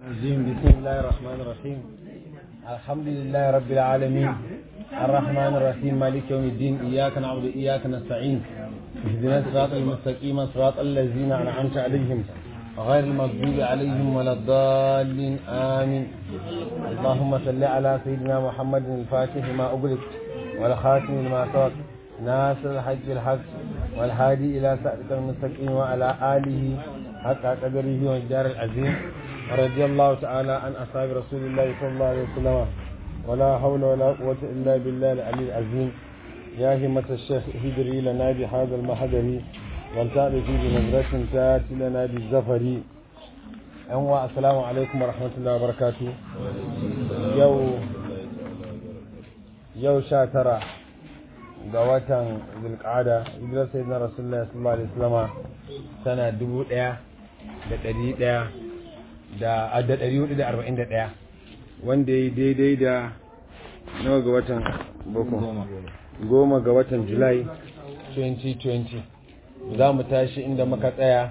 الرجيم بسم الله الرحمن الرحيم الحمد لله رب العالمين الرحمن الرحيم مالك يوم الدين إياك نعبد وإياك نستعين اهدنا الصراط المستقيم صراط الذين أنعمت عليهم غير المغضوب عليهم ولا الضالين آمين اللهم صل على سيدنا محمد الفاتح ما أغلق والخاتم لما سبق ناصر الحج بالحق والهادي إلى صراط المستقيم وعلى آله حق قدره والجار العظيم رضي الله تعالى عن أصحاب رسول الله صلى الله عليه وسلم ولا حول ولا قوة إلا بالله العلي العظيم يا همة الشيخ هجري لنا بهذا المحضر والتأتي بنظرة تأتي لنا بالزفر أنواع السلام عليكم ورحمة الله وبركاته يو يو شاترة ga watan zulƙada hijirar sayyidina rasulullah sallallahu alaihi wasallama tana dubu ɗaya da ɗari ɗaya da da ɗari hudu da arba'in da ɗaya wanda ya yi daidai da nawa ga watan boko goma ga watan julai 2020 za mu tashi inda muka tsaya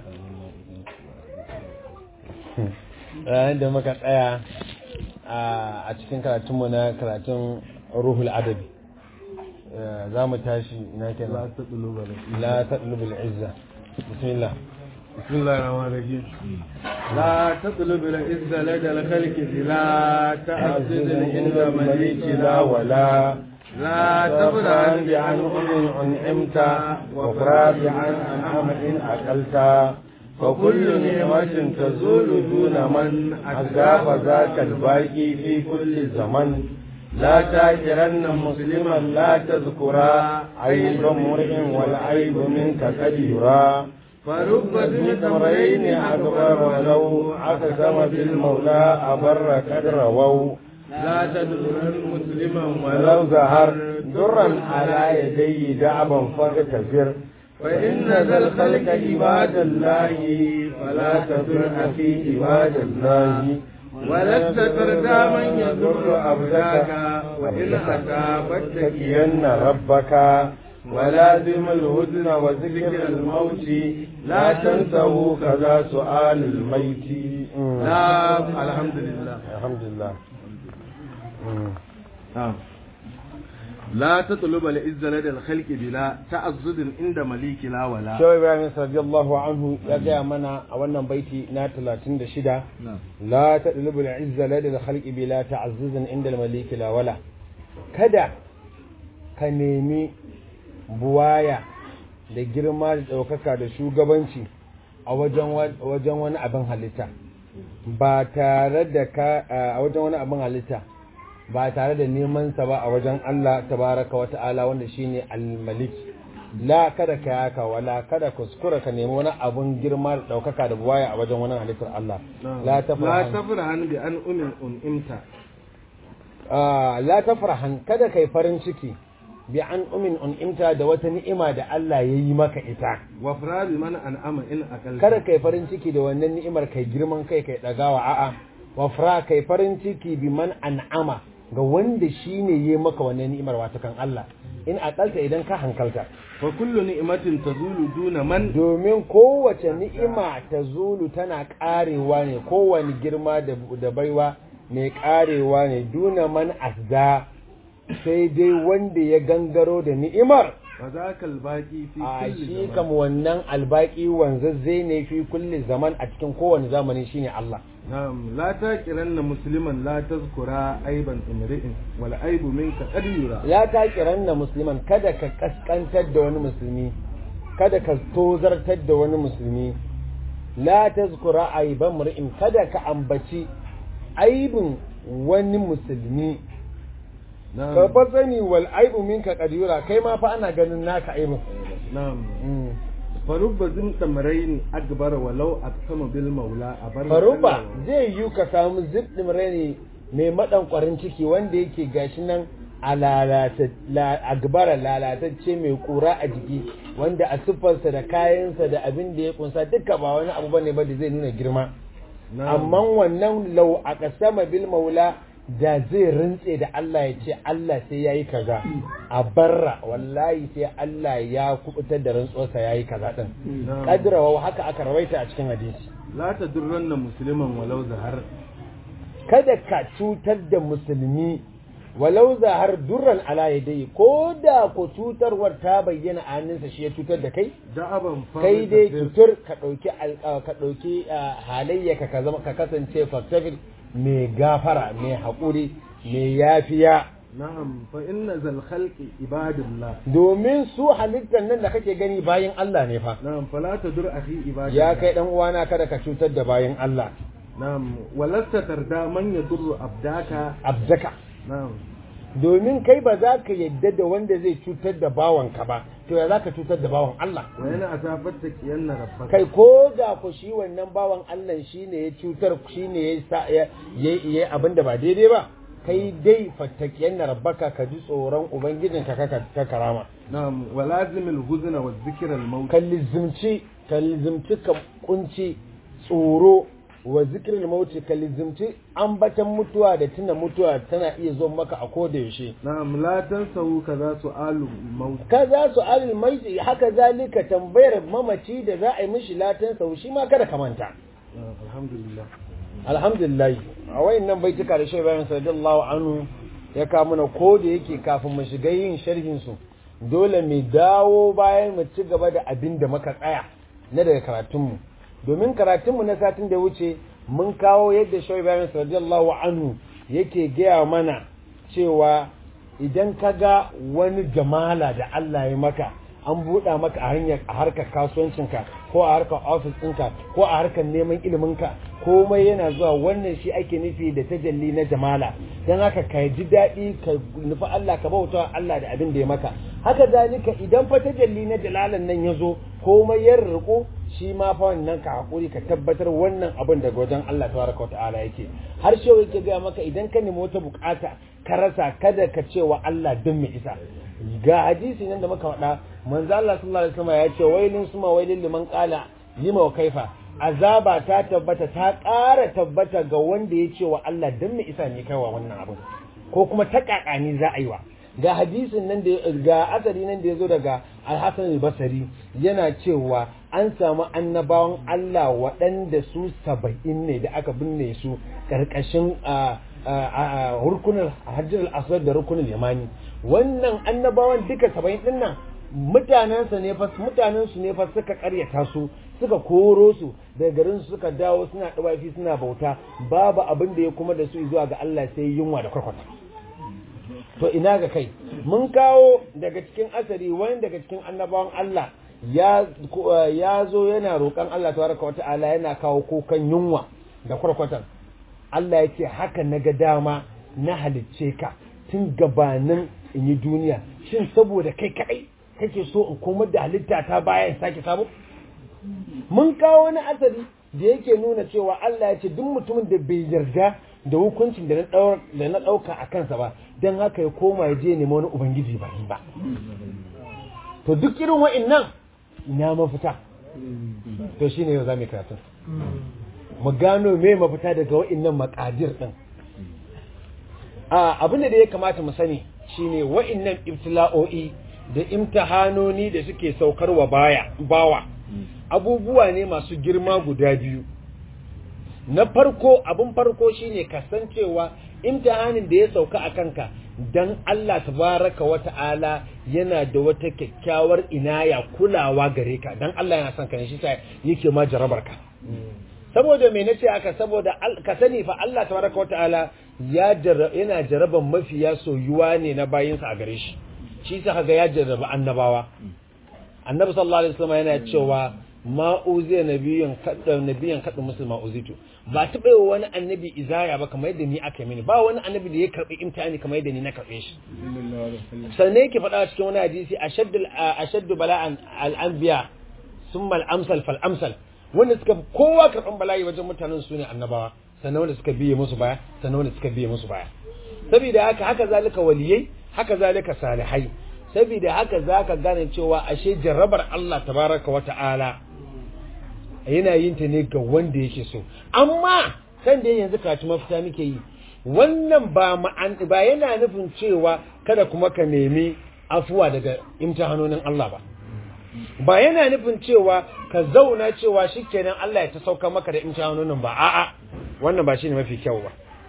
inda muka tsaya a cikin karatunmu na karatun ruhul adabi za mu tashi ina kenan la taɗulubul izza bismillah بسم الله الرحمن الرحيم لا تطلب العزة لدى الخلق لا تعزز عند مليك لا ولا لا تفرح بعن أم أنعمت وفراد عن أنعم إن أكلت فكل نعمة تزول دون من أذاب ذاك الباقي في كل زمن لا تاكرن مسلما لا تذكرا عيب امرئ والعيب منك قد يرى فرب ذي تمرين أكبر ولو أقسم بالمولى أبر قد رووا لا تدرن مسلما ولو ظهر درا على يدي دعبا فاغتفر فإن ذا الخلق عباد الله فلا تدر في عباد الله ولست تردى من يضر أبداك وإن أتى فاتقين ربك ولازم الهدن وذكر الموت لا تنسوا كذا سؤال الميت لا الحمد لله الحمد لله نعم لا تطلب العزة لدى الخلق بلا تعزز عند مليك لا ولا Shawai Ibrahim radiyallahu anhu ya gaya mana a wannan baiti na 36 la tadlubu al-izza lada al-khalqi bila ta'azzuzin inda al-malik la wala kada ka nemi buwaya da girma da ɗaukaka da shugabanci a wajen wani abin halitta ba tare da ka a wajen wani abin halitta ba tare da neman sa ba a wajen Allah tabaraka wa ta'ala wanda shine al-malik la kada ka yaka wala kada kuskura ka nemi wani abun girma da ɗaukaka da buwaya a wajen wani halittar Allah la tafrahan bi an umin un'imta la tafrahan kada kai farin ciki bi an umin un'imta da wata ni'ima da Allah ya yi maka ita. Wa firari mana an'ama in akal. Kada kai farin ciki da wannan ni'imar kai girman kai kai dagawa a'a. Wa fira kai farin ciki bi man an'ama ga wanda shi ne ya maka wannan ni'imar wata kan Allah. In akalta idan ka hankalta. Fa kullu ni'matin tazulu duna man. Domin kowace ni'ima ta zulu tana karewa ne kowane girma da baiwa mai karewa ne duna man asda. sai dai wanda ya gangaro da ni'imar fa zaka albaqi fi a kulli shi kam wannan albaki wanzazze ne fi kulli zaman a cikin kowane zamani shine Allah na'am la taqiranna musliman la tazkura aiban imri'in wal aibu minka qad yura la taqiranna musliman kada ka kaskantar da wani musulmi kada ka tozartar da wani musulmi la tazkura aiban imri'in kada ka ambaci aibin wani musulmi ka fa sani wal aibu minka kadira kai ma fa ana ganin naka aibin na'am farubba zin tamrayn akbar walau aqsama bil maula abar farubba zai yi ka samu zibdim rani mai madan kwarin ciki wanda yake gashi nan a lalata agbara lalatacce mai kura a jiki wanda a siffarsa da kayansa da abin da ya kunsa duka ba wani abu bane ba da zai nuna girma amma wannan lau a kasama bil maula da zai rintse da Allah ya ce Allah sai ya yi kaza a barra wallahi sai Allah ya kubutar da rantsuwarsa ya yi kaza din kadrawa haka aka rawaita a cikin hadisi la tadurranna musliman walau zahar kada ka cutar da musulmi walau zahar durran ala yadai ko da ko cutarwar ta bayyana a hannunsa shi ya cutar da kai da'aban kai dai cutar ka ɗauki ka ɗauki halayya ka zama ka kasance faktafil mai gafara mai haƙuri mai yafiya na'am fa inna zal khalqi ibadullah domin su halittar nan da kake gani bayan Allah ne fa na'am fala tadur akhi ibadullah ya kai dan uwana kada ka cutar da bayan Allah na'am walasta tarda man yadurru abdaka abdaka na'am domin kai ba za ka yadda da wanda zai cutar da bawanka ba to ya za ka cutar da bawan Allah wa yana asabar ta kiyanna rabbaka kai ko da ku shi wannan bawan Allah shine ya cutar shine ya ya abin da ba daidai ba kai dai fattakiyan na rabbaka ka ji tsoron ubangijinka ka karama na'am walazimil huzna wa zikral maut ka lizimci ka lizimci ka kunci tsoro wa zikirin mauti ka lizimci ambatan mutuwa da tuna mutuwa tana iya zo maka a koda yaushe na'am la tansahu kaza su'alu maut kaza su alil maiti haka zalika tambayar mamaci da za a yi mishi latan sau shi ma kada ka manta alhamdulillah alhamdulillah a wayannan baituka da shehu bayan sallallahu anhu ya kawo mana ko da yake kafin mu shiga yin sharhin su dole mu dawo bayan mu ci gaba da abin da muka tsaya na daga karatunmu domin karatunmu na satin da wuce mun kawo yadda shehu bayan sallallahu anhu yake gaya mana cewa idan ka ga wani jamala da Allah ya maka an buɗa maka a hanyar a harkar kasuwancinka ko a harkar ofis ɗinka ko a harkar neman iliminka komai yana zuwa wannan shi ake nufi da tajalli na jamala don haka ka ji daɗi ka nufi Allah ka bauta Allah da abin da ya maka haka zalika idan fa tajalli na jalalan nan ya zo komai ya riko shi ma fa wannan ka hakuri ka tabbatar wannan abin daga wajen Allah tabaraka wa ta'ala yake har shewa yake ga maka idan ka nemi wata bukata ka rasa kada ka ce wa Allah don mai isa ga hadisi nan da muka faɗa manzo Allah sallallahu alaihi wasallam ya ce wailin suma wailin liman qala lima wa kaifa azaba ta tabbata ta ƙara tabbata ga wanda ya ce wa Allah don mai isa ne kaiwa wannan abin ko kuma ta kakani za a yi wa ga hadisin nan da ga asari nan da ya zo daga al-Hasan al-Basri yana cewa an samu annabawan Allah waɗanda su saba'in ne da aka binne su ƙarƙashin rukunin hajjar al-aswad da rukunin yamani wannan annabawan duka saba'in din nan mutanensa ne fa mutanen su ne fa suka karyata su suka koro su daga garin su suka dawo suna dawafi suna bauta babu abin da ya kuma da su zuwa ga Allah sai yunwa da kwarkwata to ina ga kai mun kawo daga cikin asari wani daga cikin annabawan Allah ya ya zo yana roƙon Allah tabaraka wata'ala yana kawo kokan yunwa da kwarkwatan Allah ya ce haka na ga dama na halicce ka tun gabanin in yi duniya shin saboda kai kaɗai kake so in komar da halitta ta bayan sake sabo mun kawo wani asali da yake nuna cewa Allah ya ce duk mutumin da bai yarda da hukuncin da na ɗauka a kansa ba don haka ya koma ya je nema wani ubangiji ba ba to duk irin wa'innan ina mafita to shine yau za mu karatu mu gano me mafita daga wa'innan makadir din a abin da ya kamata mu sani shine wa'innan ibtila'o'i da imtihanoni da suke saukarwa baya bawa abubuwa ne masu girma guda biyu na farko abin farko shine kasancewa imtihanin da ya sauka a kanka dan Allah tabaraka wa ta'ala yana da wata kyakkyawar inaya kulawa gare ka dan Allah yana son ka ne shi sa yake ma jarabar ka saboda me nace aka saboda ka sani fa Allah tabaraka wa ta'ala ya yana jaraban mafiya soyuwa ne na bayinsa a gare shi shi sa kaga ya jarraba annabawa annabi sallallahu alaihi wasallam yana cewa ma uziya nabiyan kadda nabiyan kadda musulma uzitu ba taɓa yi wani annabi izaya ba kamar yadda ni aka yi mini ba wani annabi da ya karɓi imtihani kamar yadda ni na karɓe shi sannan yake faɗa cikin wani hadisi ashaddu ashaddu bala'an al-anbiya summa al-amsal fal amsal wanda suka kowa karɓan bala'i wajen mutanen su ne annabawa sannan wanda suka biye musu baya sannan wanda suka biye musu baya saboda haka haka zalika waliyai haka zalika salihai saboda haka zaka gane cewa ashe jarrabar Allah tabaraka wa ta'ala yana yin ta ne ga wanda yake so amma san da yanzu karatu mafita muke yi wannan ba ma'an ba yana nufin cewa kada kuma ka nemi afuwa daga imtihanonin Allah ba ba yana nufin cewa ka zauna cewa shikenan Allah ya ta sauka maka da imtihanonin ba a'a wannan ba shine mafi kyau ba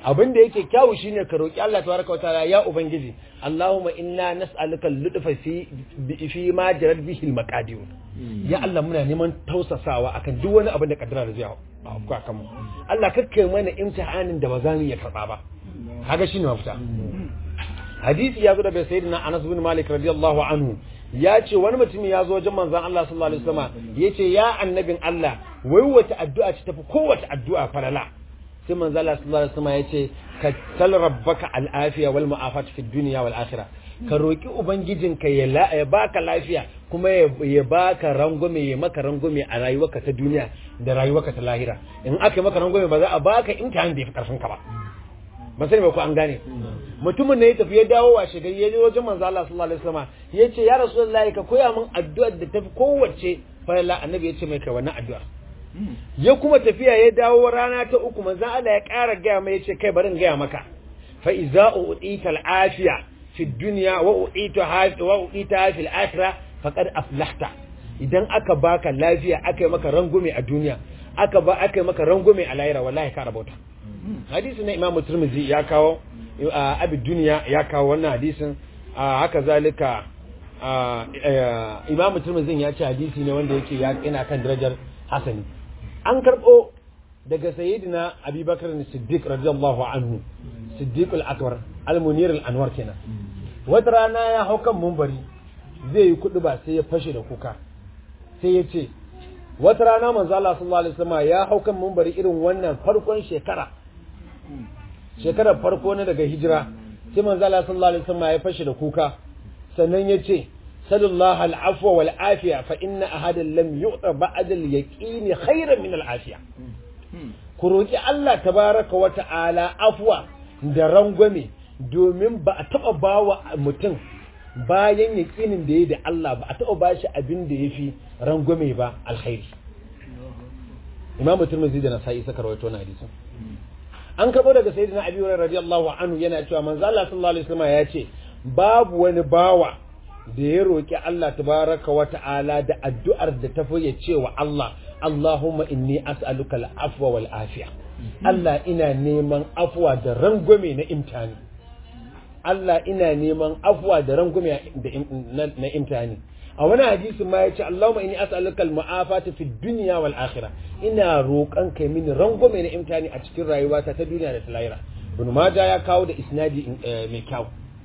abin da yake kyawu shine ka roki Allah tabaraka wa ta'ala ya ubangiji Allahumma inna nas'aluka al-lutfa fi fi ma jarat bihi al-maqadir ya Allah muna neman tausasawa akan duk wani abin da kaddara da zai afku akan mu Allah kakkai mana imtihanin da ba za mu iya karba ba kaga shine mafita hadisi ya zo daga sayyidina Anas bin Malik radiyallahu anhu ya ce wani mutum ya zo wajen manzon Allah sallallahu alaihi wasallam ya ce ya annabin Allah wai wata addu'a ce tafi kowace addu'a farala sai manzon Allah sallallahu alaihi wasallam ya ce ka sal rabbaka al'afiya wal mu'afat fi dunya wal akhirah ka roki ubangijinka ya la ya baka lafiya kuma ya baka rangume ya maka rangume a rayuwarka ta duniya da rayuwarka ta lahira in aka yi maka rangume ba za a baka imtihan da ya fi karfin ka ba ba sani ba ko an gane mutumin ne ya tafi ya dawo wa shigari ya je wajen manzo Allah sallallahu alaihi wasallam ya ce ya rasulullahi ka koya min addu'ar da tafi kowace farilla annabi ya ce mai kai wannan addu'ar ya kuma tafiya ya dawo rana ta uku manzo Allah ya ƙara gaya mai ya ce kai bari in gaya maka fa iza u'tita al-afiya fi dunya wa u'tita wa u'tita fi al-akhirah faqad aflahta idan aka baka lafiya aka yi maka rangume a duniya aka ba aka yi maka rangume a lahira wallahi ka rabauta hadisi na imamu turmizi ya kawo abin duniya ya kawo wannan hadisin haka zalika imamu turmizin ya ce hadisi ne wanda yake yana kan darajar hasani an karɓo daga sayyidina abubakar siddiq radiyallahu anhu siddiq al-akbar al-munir al-anwar kenan wata rana ya hau kan mumbari zai yi kuɗi ba sai ya fashe da kuka sai ya ce wata rana manzo Allah sallallahu alaihi wasallam ya hau kan mumbari irin wannan farkon shekara shekarar farko na daga hijira sai manzo Allah sallallahu alaihi wasallam ya fashe da kuka sannan ya ce sallallahu al'afwa wal afiya fa inna ahadan lam yu'ta ba'da al yaqin khairan min al afiya ku roki Allah tabaraka wa ta'ala afwa da rangwame domin ba a taba bawa mutum bayan yaqinin da yayi da Allah ba a taba bashi abin da yafi rangwame ba alkhairi Imam Tirmidhi da Nasa'i suka rawaito na hadisin an karɓo daga sayyidina abi hurairah radiyallahu anhu yana cewa manzo Allah sallallahu alaihi wasallam ya ce babu wani bawa da ya roki Allah tabaraka wa ta'ala da addu'ar da ta ya ce wa Allah Allahumma inni as'aluka al-afwa wal afiya Allah ina neman afwa da rangwame na imtani Allah ina neman afwa da rangwame na imtani a wani hadisi ma ya ce Allahumma inni as'aluka al-mu'afata fi dunya wal akhirah ina roƙon kai mini rangwame na imtani a cikin rayuwata ta duniya da ta lahira ibn majah ya kawo da isnadi mai kyau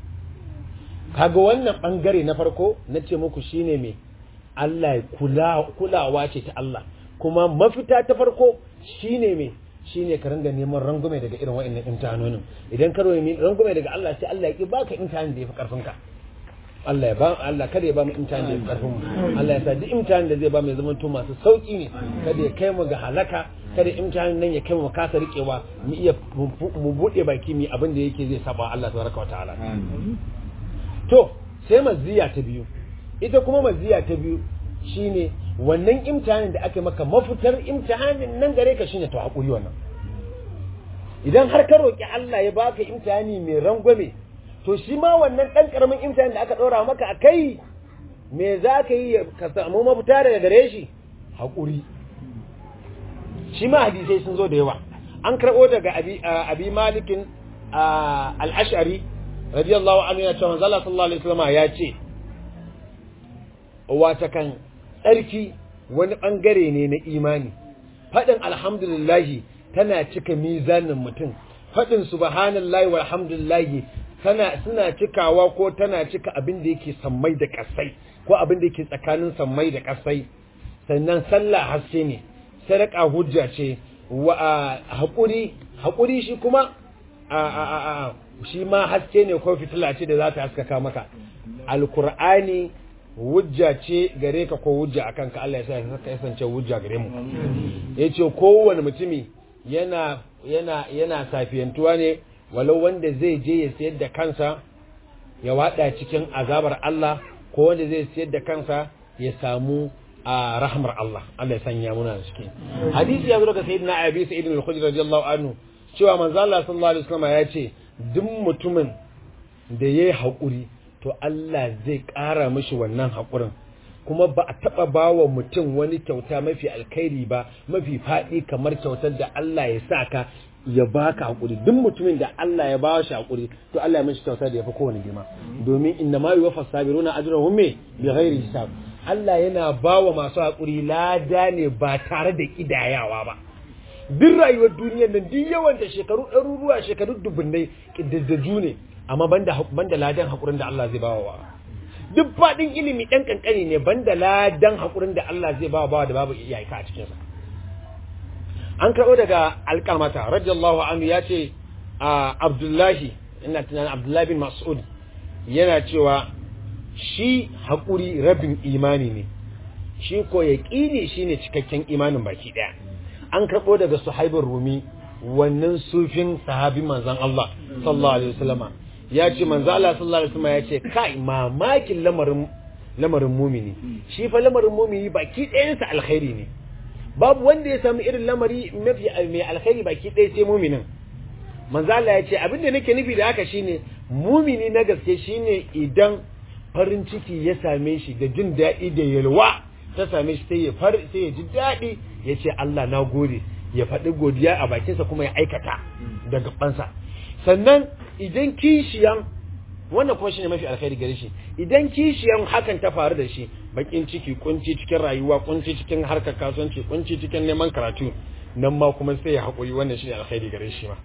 kaga wannan bangare na farko na ce muku shine me Allah kula kulawa ce ta Allah kuma mafita ta farko shine me shine ka ringa neman rangume daga irin wa'annan imtihanonin idan ka roye rangume daga Allah sai Allah ya ki baka imtihanin da yafi karfin ka Allah ya ba Allah kada ya ba mu imtihan da karfin mu Allah ya sa duk imtihan da zai ba mu ya zama to masu sauki ne kada ya kai mu ga halaka kada imtihan nan ya kai mu kasa rikewa mu iya mu bude baki mu abin da yake zai saba Allah tabaraka wa ta'ala to sai maziya ta biyu ita kuma maziya ta biyu shine wannan imtihanin da aka maka mafitar imtihanin nan gare ka shine to hakuri wannan idan har ka roki Allah ya baka imtihani mai rangwame to shi ma wannan ɗan ƙaramin imtihan da aka ɗora maka a kai me za ka yi ka samu mafita daga gare shi haƙuri shi ma hadisai sun zo da yawa an karɓo daga abi malikin al'ashari radiyallahu anhu ya ce manzo Allah sallallahu alaihi wasallam ya ce wata kan tsarki wani ɓangare ne na imani faɗin alhamdulillahi tana cika mizanin mutum faɗin subhanallahi walhamdulillahi tana suna cikawa ko tana cika abin da yake sammai da kasai ko abin da yake tsakanin sammai da kasai sannan sallah haske ne sadaka hujja ce wa haƙuri haƙuri shi kuma a a a shi ma haske ne ko fitila ce da za ta haskaka maka alkur'ani hujja ce gare ka ko hujja akan ka Allah ya sa ka kasance hujja gare mu yace kowane mutumi yana yana yana safiyantuwa ne walau wanda zai je ya sayar da kansa ya wada cikin azabar Allah ko wanda zai sayar da kansa ya samu a rahmar Allah Allah ya sanya muna da cikin hadisi ya zo daga sayyidina Abi Sa'id al-Khudri radiyallahu anhu cewa manzo Allah sallallahu alaihi wasallam ya ce duk mutumin da yayi hakuri to Allah zai ƙara mishi wannan hakurin kuma ba a taɓa ba wa mutum wani kyauta mafi alkhairi ba mafi faɗi kamar kyautar da Allah ya sa ka ya baka hakuri duk mutumin da Allah ya bawa shi hakuri to Allah ya mishi kyauta da yafi kowane girma domin inna ma yuwaffa sabiruna ajrahum bi ghairi hisab Allah yana bawa masu hakuri lada ne ba tare da kidayawa ba duk rayuwar duniyar nan duk yawan da shekaru ɗaruruwa shekaru dubunnai kiddaju ne amma banda banda ladan hakurin da Allah zai bawa wa duk faɗin ilimi ɗan kankani ne banda ladan hakurin da Allah zai bawa bawa da babu iyaka a cikinsa an karɓo daga alƙamata radiyallahu anhu ya ce a abdullahi ina tunanin abdullahi bin mas'ud yana cewa shi haƙuri rabin imani ne shi ko ya ƙini shi ne cikakken imanin baki ɗaya an karɓo daga suhaibin rumi wannan sufin sahabin manzan Allah sallallahu alaihi wasallama ya ce manzan Allah sallallahu alaihi wasallama ya ce kai mamakin lamarin lamarin mumini shi fa lamarin mumini baki ɗayansa alkhairi ne babu wanda ya sami irin lamari mafi mai alkhairi baki ɗaya sai muminin manzo Allah ya ce abin da nake nufi da haka shine mumini na gaske shine idan farin ciki ya same shi da jin daɗi da yalwa ta same shi sai ya far sai ya ji daɗi ya ce Allah na gode ya faɗi godiya a bakinsa kuma ya aikata da gabansa sannan idan kishiyan wannan kuma shine mafi alkhairi gare shi idan kishiyan hakan ta faru da shi bakin ciki kunci cikin rayuwa kunci cikin harkar kasuwanci kunci cikin neman karatu nan ma kuma sai ya haƙuri wannan shine alkhairi gare shi ma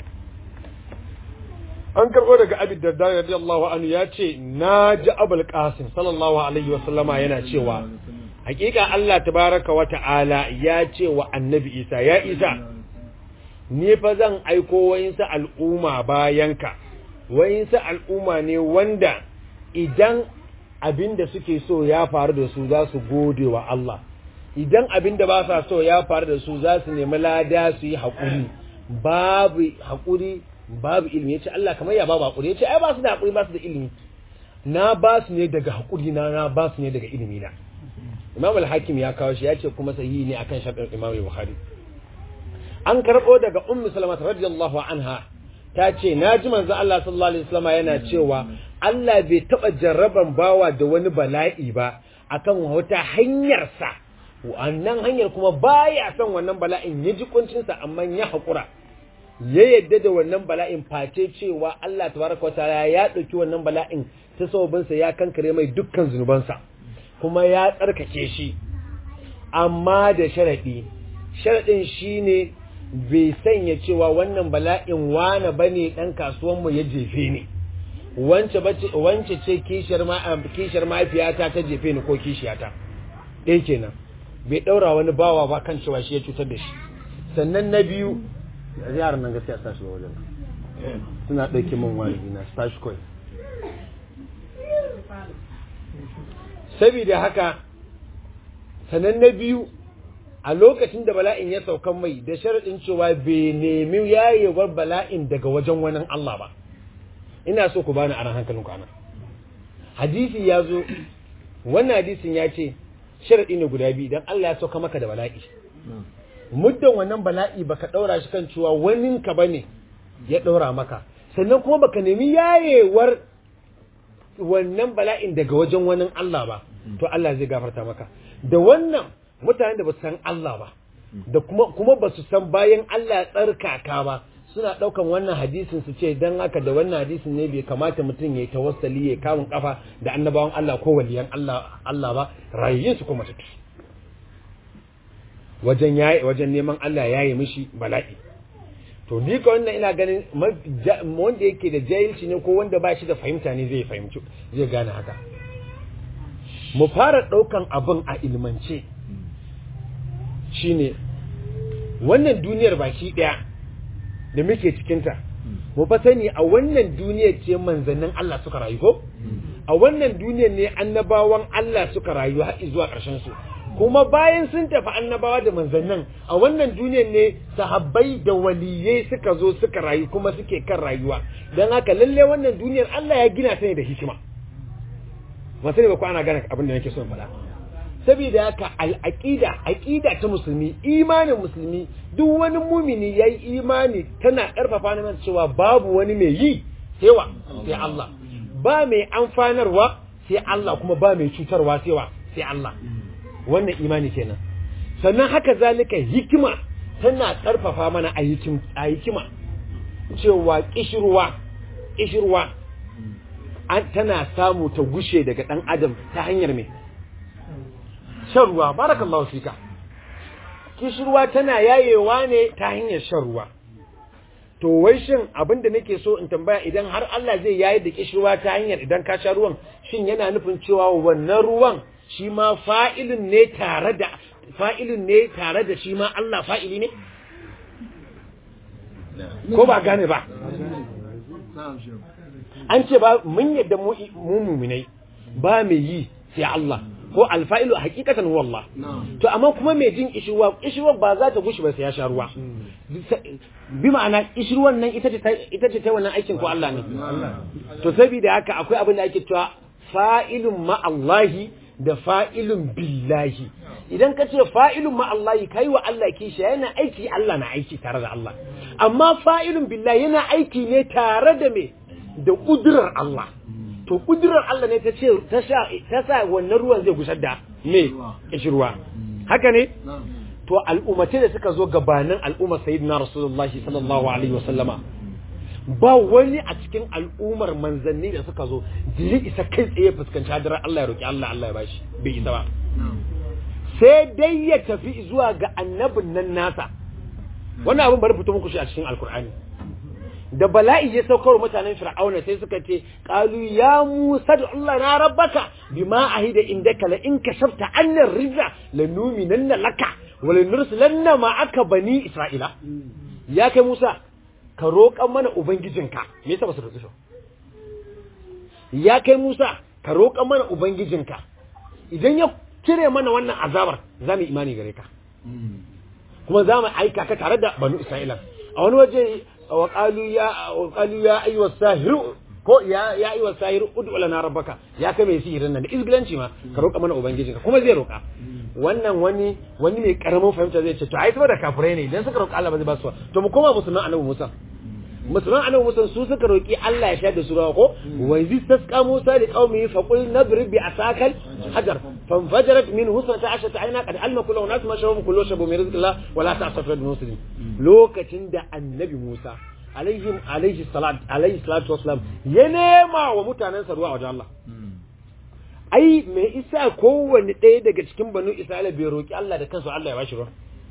an karɓo daga abid da dare radiyallahu anhu ya ce na ji abul qasim sallallahu alaihi wa sallama yana cewa hakika Allah tabaraka wa ta'ala ya ce wa annabi Isa ya Isa ni fa zan aiko wayinsa al'umma bayanka wayinsa al'umma ne wanda idan abin da suke so ya faru da su za su gode wa Allah idan abin da ba sa so ya faru da su za su nemi lada su yi haƙuri babu haƙuri babu ilimi ya ce Allah kamar ya babu haƙuri ya ce ai ba su da haƙuri ba su da ilimi na ba su ne daga haƙuri na na ba su ne daga ilimi na Imam al-Hakim ya kawo shi ya ce kuma sahihi ne akan sharɗin Imam al-Bukhari an karɓo daga Ummu Salama radiyallahu anha ta ce na ji manzo Allah sallallahu alaihi wasallam yana cewa Allah bai taɓa jarraban bawa da wani bala'i ba akan wata hanyarsa wannan hanyar kuma baya son wannan bala'in ya ji kuncinsa amma ya haƙura ya yadda da wannan bala'in face cewa Allah tabaraka wa ta'ala ya ɗauki wannan bala'in ta sababinsa ya kankare mai dukkan zunubansa kuma ya tsarkake shi amma da sharaɗi sharaɗin shine bai sanya cewa wannan bala'in wane bane ɗan kasuwanmu ya jefe ni wance ce kishiyar mahaifiyata ta jefe ni ko kishiyata ɗaya kenan bai ɗaura wani bawa ba kan cewa shi ya cutar da shi sannan na biyu yaran nan gaskiya sa shi ba wajen suna ɗauke min wani na stash coin saboda haka sannan na biyu a lokacin da bala'in ya saukan mai da sharaɗin cewa bai nemi yayewar bala'in daga wajen wani Allah ba ina so ku bani aran hankalin ku anan hadisi ya zo wannan hadisin ya ce sharaɗi ne guda biyu idan Allah ya sauka maka da bala'i muddan wannan bala'i baka ɗaura shi kan cewa wani ka bane ya ɗaura maka sannan kuma baka nemi yayewar wannan bala'in daga wajen wani Allah ba to Allah zai gafarta maka da wannan mutanen da ba su san Allah ba da kuma kuma ba su san bayan Allah tsarkaka ba suna ɗaukan wannan hadisin su ce dan haka da wannan hadisin ne bai kamata mutum ya yi tawassali ya kamun kafa da annabawan Allah ko waliyan Allah Allah ba rayuwar su kuma tafi wajen yayi wajen neman Allah ya yi mishi bala'i to ni ka wannan ina ganin wanda yake da jahilci ne ko wanda ba shi da fahimta ne zai fahimci zai gane haka mu fara ɗaukan abin a ilmance shine wannan duniyar baki ɗaya da muke cikinta mu fa sani a wannan duniyar ce manzannin Allah suka rayu ko a wannan duniyar ne annabawan Allah suka rayu har zuwa ƙarshen su kuma bayan sun tafi annabawa da manzannin a wannan duniyar ne sahabbai da waliyai suka zo suka rayu kuma suke kan rayuwa don haka lalle wannan duniyar Allah ya gina ta ne da hikima masu ne ba ku ana gane abin da nake so in faɗa saboda haka al'aqida aqida ta musulmi imanin musulmi duk wani mumini yayi imani tana karfafa na cewa babu wani mai yi sai wa sai Allah ba mai amfanarwa sai Allah kuma ba mai cutarwa sai wa sai Allah wannan imani kenan sannan haka zalika hikima tana karfafa mana a hikima cewa kishirwa kishirwa an tana samu ta gushe daga dan adam ta hanyar me shan ruwa barakallahu fika kishirwa tana yayewa ne ta hanyar shan ruwa to wai shin abin da nake so in tambaya idan har Allah zai yayi da kishirwa ta hanyar idan ka sha ruwan shin yana nufin cewa wannan ruwan shi ma fa'ilin ne tare da fa'ilin ne tare da shi ma Allah fa'ili ne ko ba gane ba an ce ba mun yadda mu muminai ba mai yi sai Allah ko alfa'ilu hakikatan wallah to amma kuma mai jin ishirwa ishirwa ba za ta gushi ba sai ya sha ruwa bi ma'ana ishirwan nan ita ce ita ce ta wannan aikin ko Allah ne to saboda haka akwai abin da ake cewa fa'ilun ma Allahi da fa'ilun billahi idan ka ce fa'ilun ma Allahi kai wa Allah kishi yana aiki Allah na aiki tare da Allah amma fa'ilun billahi yana aiki ne tare da me da kudurar Allah to kudurar Allah ne ta ce ta sa wannan ruwan zai gusar da me kishirwa haka ne to al'ummatai da suka zo gabanin al'ummar sayyidina rasulullahi sallallahu alaihi wasallama ba wani a cikin al'ummar manzanni da suka zo da ya isa kai tsaye fuskanci hadarar Allah ya roki Allah Allah ya bashi bai isa ba sai dai ya tafi zuwa ga annabin nan nasa wannan abin bari fito muku shi a cikin alkur'ani da bala'i ya saukar mutanen fir'auna sai suka ce qalu ya musa da Allah na rabbaka bima ahida indaka la in kashafta anna rizza lanuminanna laka wa lanursilanna ma'aka bani isra'ila ya kai musa ka roƙan mana ubangijinka me yasa ba su roƙi ya kai musa ka roƙan mana ubangijinka idan ya cire mana wannan azabar za mu imani gare ka kuma za mu aika ka tare da banu isra'ila a wani waje وقالوا يا وقالوا يا ايها الساحر ko ya ya ayyuha sahir ud'u lana rabbaka ya kai mai sihirin nan da izgilanci ma ka roƙa mana ubangijinka kuma zai roƙa wannan wani wani mai karamin fahimta zai ce to ai saboda kafirai ne idan suka roƙa Allah ba zai ba su to mu koma musulman annabi Musa musulman annabi Musa su suka roƙi Allah ya sha da su rawa ko wa iz tasqa Musa li qaumihi fa qul nadrib bi asakal hajar fanfajarat min husnata ashata ayna qad alma kullu nas ma shawu kullu shabu min rizqillah wa la ta'safu bil muslim lokacin da annabi Musa alaihi alaihi salat alaihi salatu wassalam ya nema wa mutanensa ruwa wajen Allah ai me isa kowanne ɗaya daga cikin banu Isra'ila bai roki Allah da kansu Allah ya bashi ruwa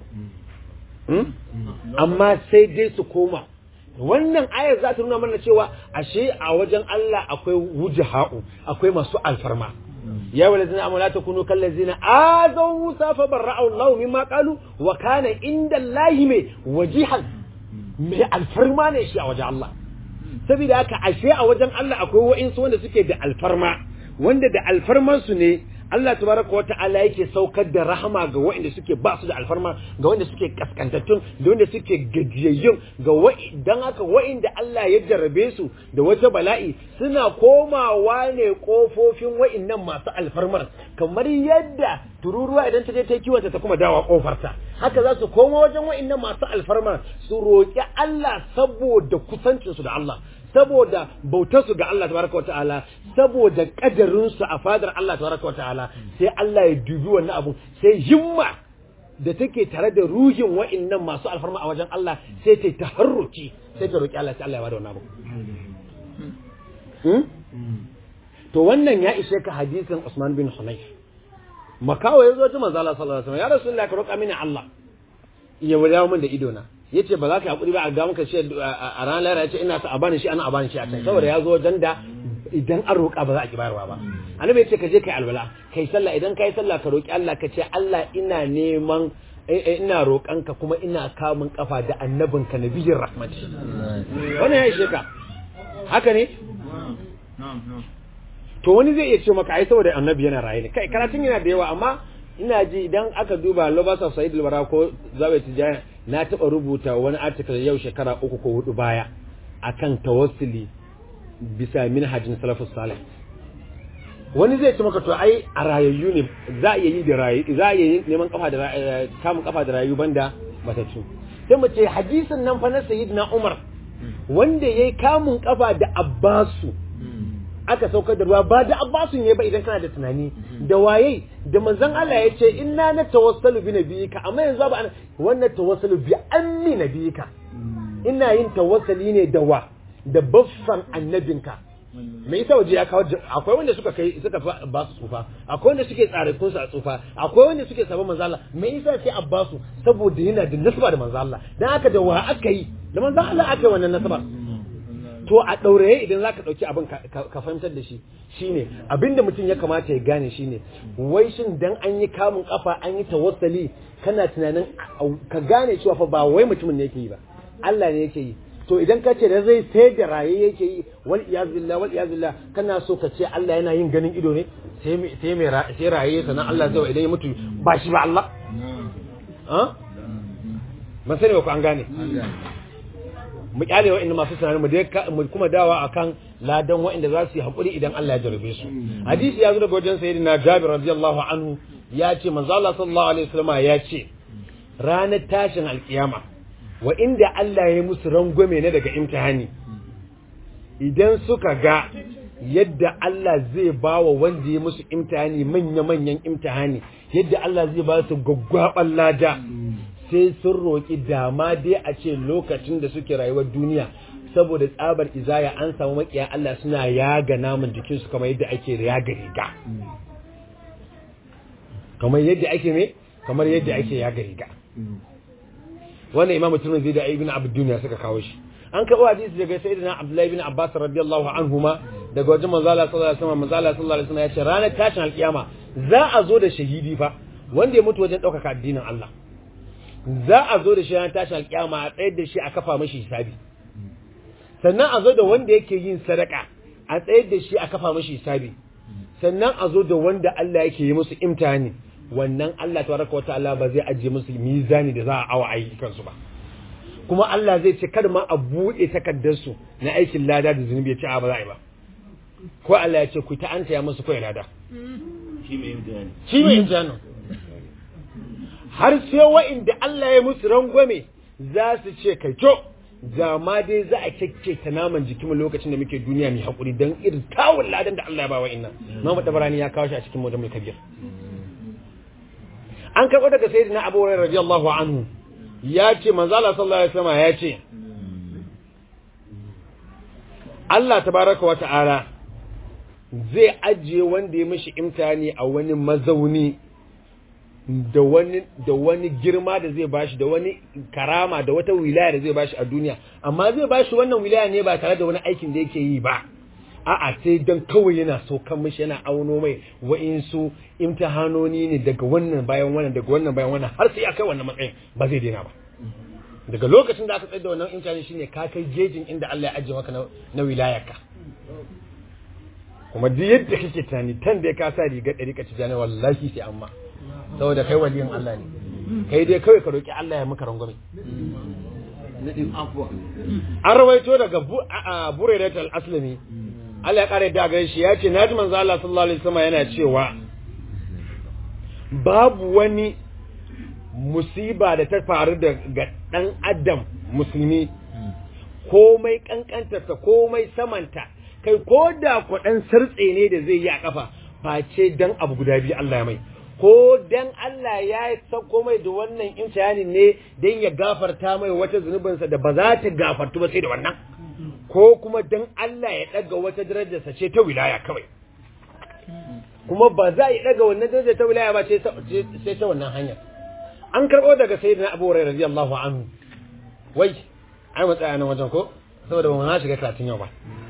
amma sai dai su koma wannan ayar za ta nuna mana cewa ashe a wajen Allah akwai wujaha'u akwai masu alfarma ya wala zina amala ta kunu kan lazina azaw musa fa barra'u Allah mimma qalu wa kana inda Allah mai wajihan mai alfarma ne shi a wajen Allah saboda haka ashe a wajen Allah akwai wa'insu wanda suke da alfarma wanda da alfarman su ne Allah tabaraka wa ta'ala yake saukar da rahama ga waɗanda suke ba su da alfarma ga waɗanda suke kaskantattun da waɗanda suke gajiyayyun ga dan haka waɗanda Allah ya jarrabe su da wata bala'i suna komawa ne kofofin waɗannan masu alfarmar kamar yadda tururuwa idan ta je ta kiwonta ta kuma dawa kofarta haka za su koma wajen waɗannan masu alfarmar su roƙi Allah saboda kusancinsu da Allah saboda bautarsu ga Allah tabaraka wata'ala saboda kadarinsu a fadar Allah tabaraka wata'ala sai Allah ya dubi wannan abu sai himma da take tare da ruhin wa'annan masu alfarma a wajen Allah sai ta taharruki sai ta roki Allah sai Allah ya bada wannan abu to wannan ya ishe ka hadisin Usman bin Hunayf makawa ya zo ta manzo Allah sallallahu alaihi wasallam ya rasulullahi ka roƙa mini Allah ya wadawo min da idona yace ba za ka hakuri ba a ga maka shi a ranar lahira yace ina sa a bani shi ana a bani shi a can saboda ya zo wajen da idan an roƙa ba za a ki bayarwa ba annabi yace ka je kai alwala kai sallah idan kai sallah ka roƙi Allah ka ce Allah ina neman ina roƙanka kuma ina kamun kafa da annabinka nabiyyin rahmati wannan ya ishe ka haka ne to wani zai iya ce maka ai saboda annabi yana raye ne kai karatun yana da yawa amma ina ji idan aka duba Lobas of Said al ko Zabe Tijani na taɓa rubuta wani article yau shekara uku ko hudu baya akan tawassuli bisa minhajin salafus salih wani zai ce maka to ai a rayayyu ne za a yi da rayu za a yi neman kafa da kamun kafa da rayu banda matattu sai mu ce hadisin nan fa na sayyidina Umar wanda yayi kamun kafa da Abbasu aka saukar da ruwa ba da abbasun ne ba idan kana da tunani da waye da manzon Allah ya ce inna na tawassalu bi nabiyika amma yanzu ba wannan tawassalu bi ammi nabiyika ina yin tawassali ne da wa da baffan annabinka me yasa waje ya kawo akwai wanda suka kai suka ba su tsufa akwai wanda suke tsarikun su a tsufa akwai wanda suke sabon manzo Allah me yasa sai Abbasu saboda yana da nasaba da manzo Allah dan haka da wa aka yi da manzo Allah aka yi wannan nasaba to a ɗauraye idan za ka ɗauki abin ka fahimtar da shi shine abinda mutum ya kamata ya gane shine wai shin dan an yi kamun kafa an yi tawassali kana tunanin ka gane cewa fa ba wai mutumin ne yake yi ba Allah ne yake yi to idan ka ce da zai sai da raye yake yi wal iyaz billah wal iyaz billah kana so ka ce Allah yana yin ganin ido ne sai mai sai mai sai raye sannan Allah zai idan ya mutu ba shi ba Allah ha ban sani ba ku an gane mu kyale wa'anda masu tunanin mu dai mu kuma dawa akan ladan wa'anda za su yi hakuri idan Allah ya jarabe su hadisi ya zo daga wajen sayyidina Jabir radiyallahu anhu ya ce manzo Allah sallallahu alaihi wasallam ya ce ranar tashin alkiyama wa inda Allah ya musu rangwame ne daga imtihani idan suka ga yadda Allah zai ba wa wanda ya musu imtihani manya-manyan imtihani yadda Allah zai ba su gwaggwaban lada sai sun roƙi dama dai a ce lokacin da suke rayuwar duniya saboda tsabar izaya an samu makiya Allah suna yaga namun jikinsu kamar yadda ake yaga riga kamar yadda ake me kamar yadda ake yaga riga wannan imam turmi zai da ibn abd duniya suka kawo shi an karɓo hadisi daga sayyidina abdullahi ibn abbas radiyallahu anhuma daga wajen manzo Allah sallallahu alaihi wasallam manzo Allah sallallahu alaihi wasallam ya ce ranar tashin alkiyama za a zo da shahidi fa wanda ya mutu wajen ɗaukaka addinin Allah za a zo da shi ranar tashin alkiyama a tsayar da shi a kafa mashi hisabi sannan a zo da wanda yake yin sadaka a tsayar da shi a kafa mashi hisabi sannan a zo da wanda Allah yake yi musu imtihani wannan Allah tabaraka wa ta'ala ba zai ajiye musu mizani da za a awa ayyukan su ba kuma Allah zai ce kada ma a buɗe takardar su na aikin lada da zunubi ya ce a ba za a yi ba ko Allah ya ce ku ta anta ya musu ko lada shi mai imtihani shi mai imtihani har sai wa'inda Allah ya musu rangwame za su ce kai to da ma dai za a kyakke ta naman jikinmu lokacin da muke duniya mai haƙuri don irin kawun ladan da Allah ya ba wa'innan Muhammad Tabarani ya kawo shi a cikin Mujammal Kabir an karɓo daga sayyidina Abu Hurairah radiyallahu anhu ya ce manzo Allah sallallahu alaihi wasallam ya ce Allah tabaraka wa ta'ala zai ajiye wanda ya mishi imtihani a wani mazauni da wani da wani girma da zai bashi da wani karama da wata wilaya da zai bashi a duniya amma zai bashi wannan wilaya ne ba tare da wani aikin da yake yi ba a'a sai dan kawai yana so kan mishi yana auno mai wa'insu imtihanoni ne daga wannan bayan wannan daga wannan bayan wannan har sai ya kai wannan matsayin ba zai daina ba daga lokacin da aka tsaya da wannan imtihani shine ka kai jejin inda Allah ya ajiye maka na, na wilayarka kuma duk yadda kake tunani tan da ka sa rigar ɗari ka ci jana wallahi sai amma saboda kai waliyin Allah ne kai dai kawai ka roki Allah ya maka rangwame nadin afwa an rawaito daga Buraidat al-Aslami Allah ya kare da gare shi ya ce naji manzo Allah sallallahu alaihi wasallam yana cewa babu wani musiba da ta faru da ga dan adam musulmi komai kankantarta komai samanta kai ko da kwaɗan sartse ne da zai yi a kafa face dan abu guda biyu Allah ya mai ko dan Allah ya sauko mai da wannan imtihanin ne dan ya gafarta mai wata zunubinsa da ba za ta gafartu ba sai da wannan ko kuma dan Allah ya daga wata darajarsa ce ta wilaya kawai kuma ba za ya daga wannan darajar ta wilaya ba sai ta wannan hanyar an karɓo daga sayyidina Abu Hurairah radiyallahu anhu wai ai mu tsaya nan wajen ko saboda ba mu na shiga karatun yau ba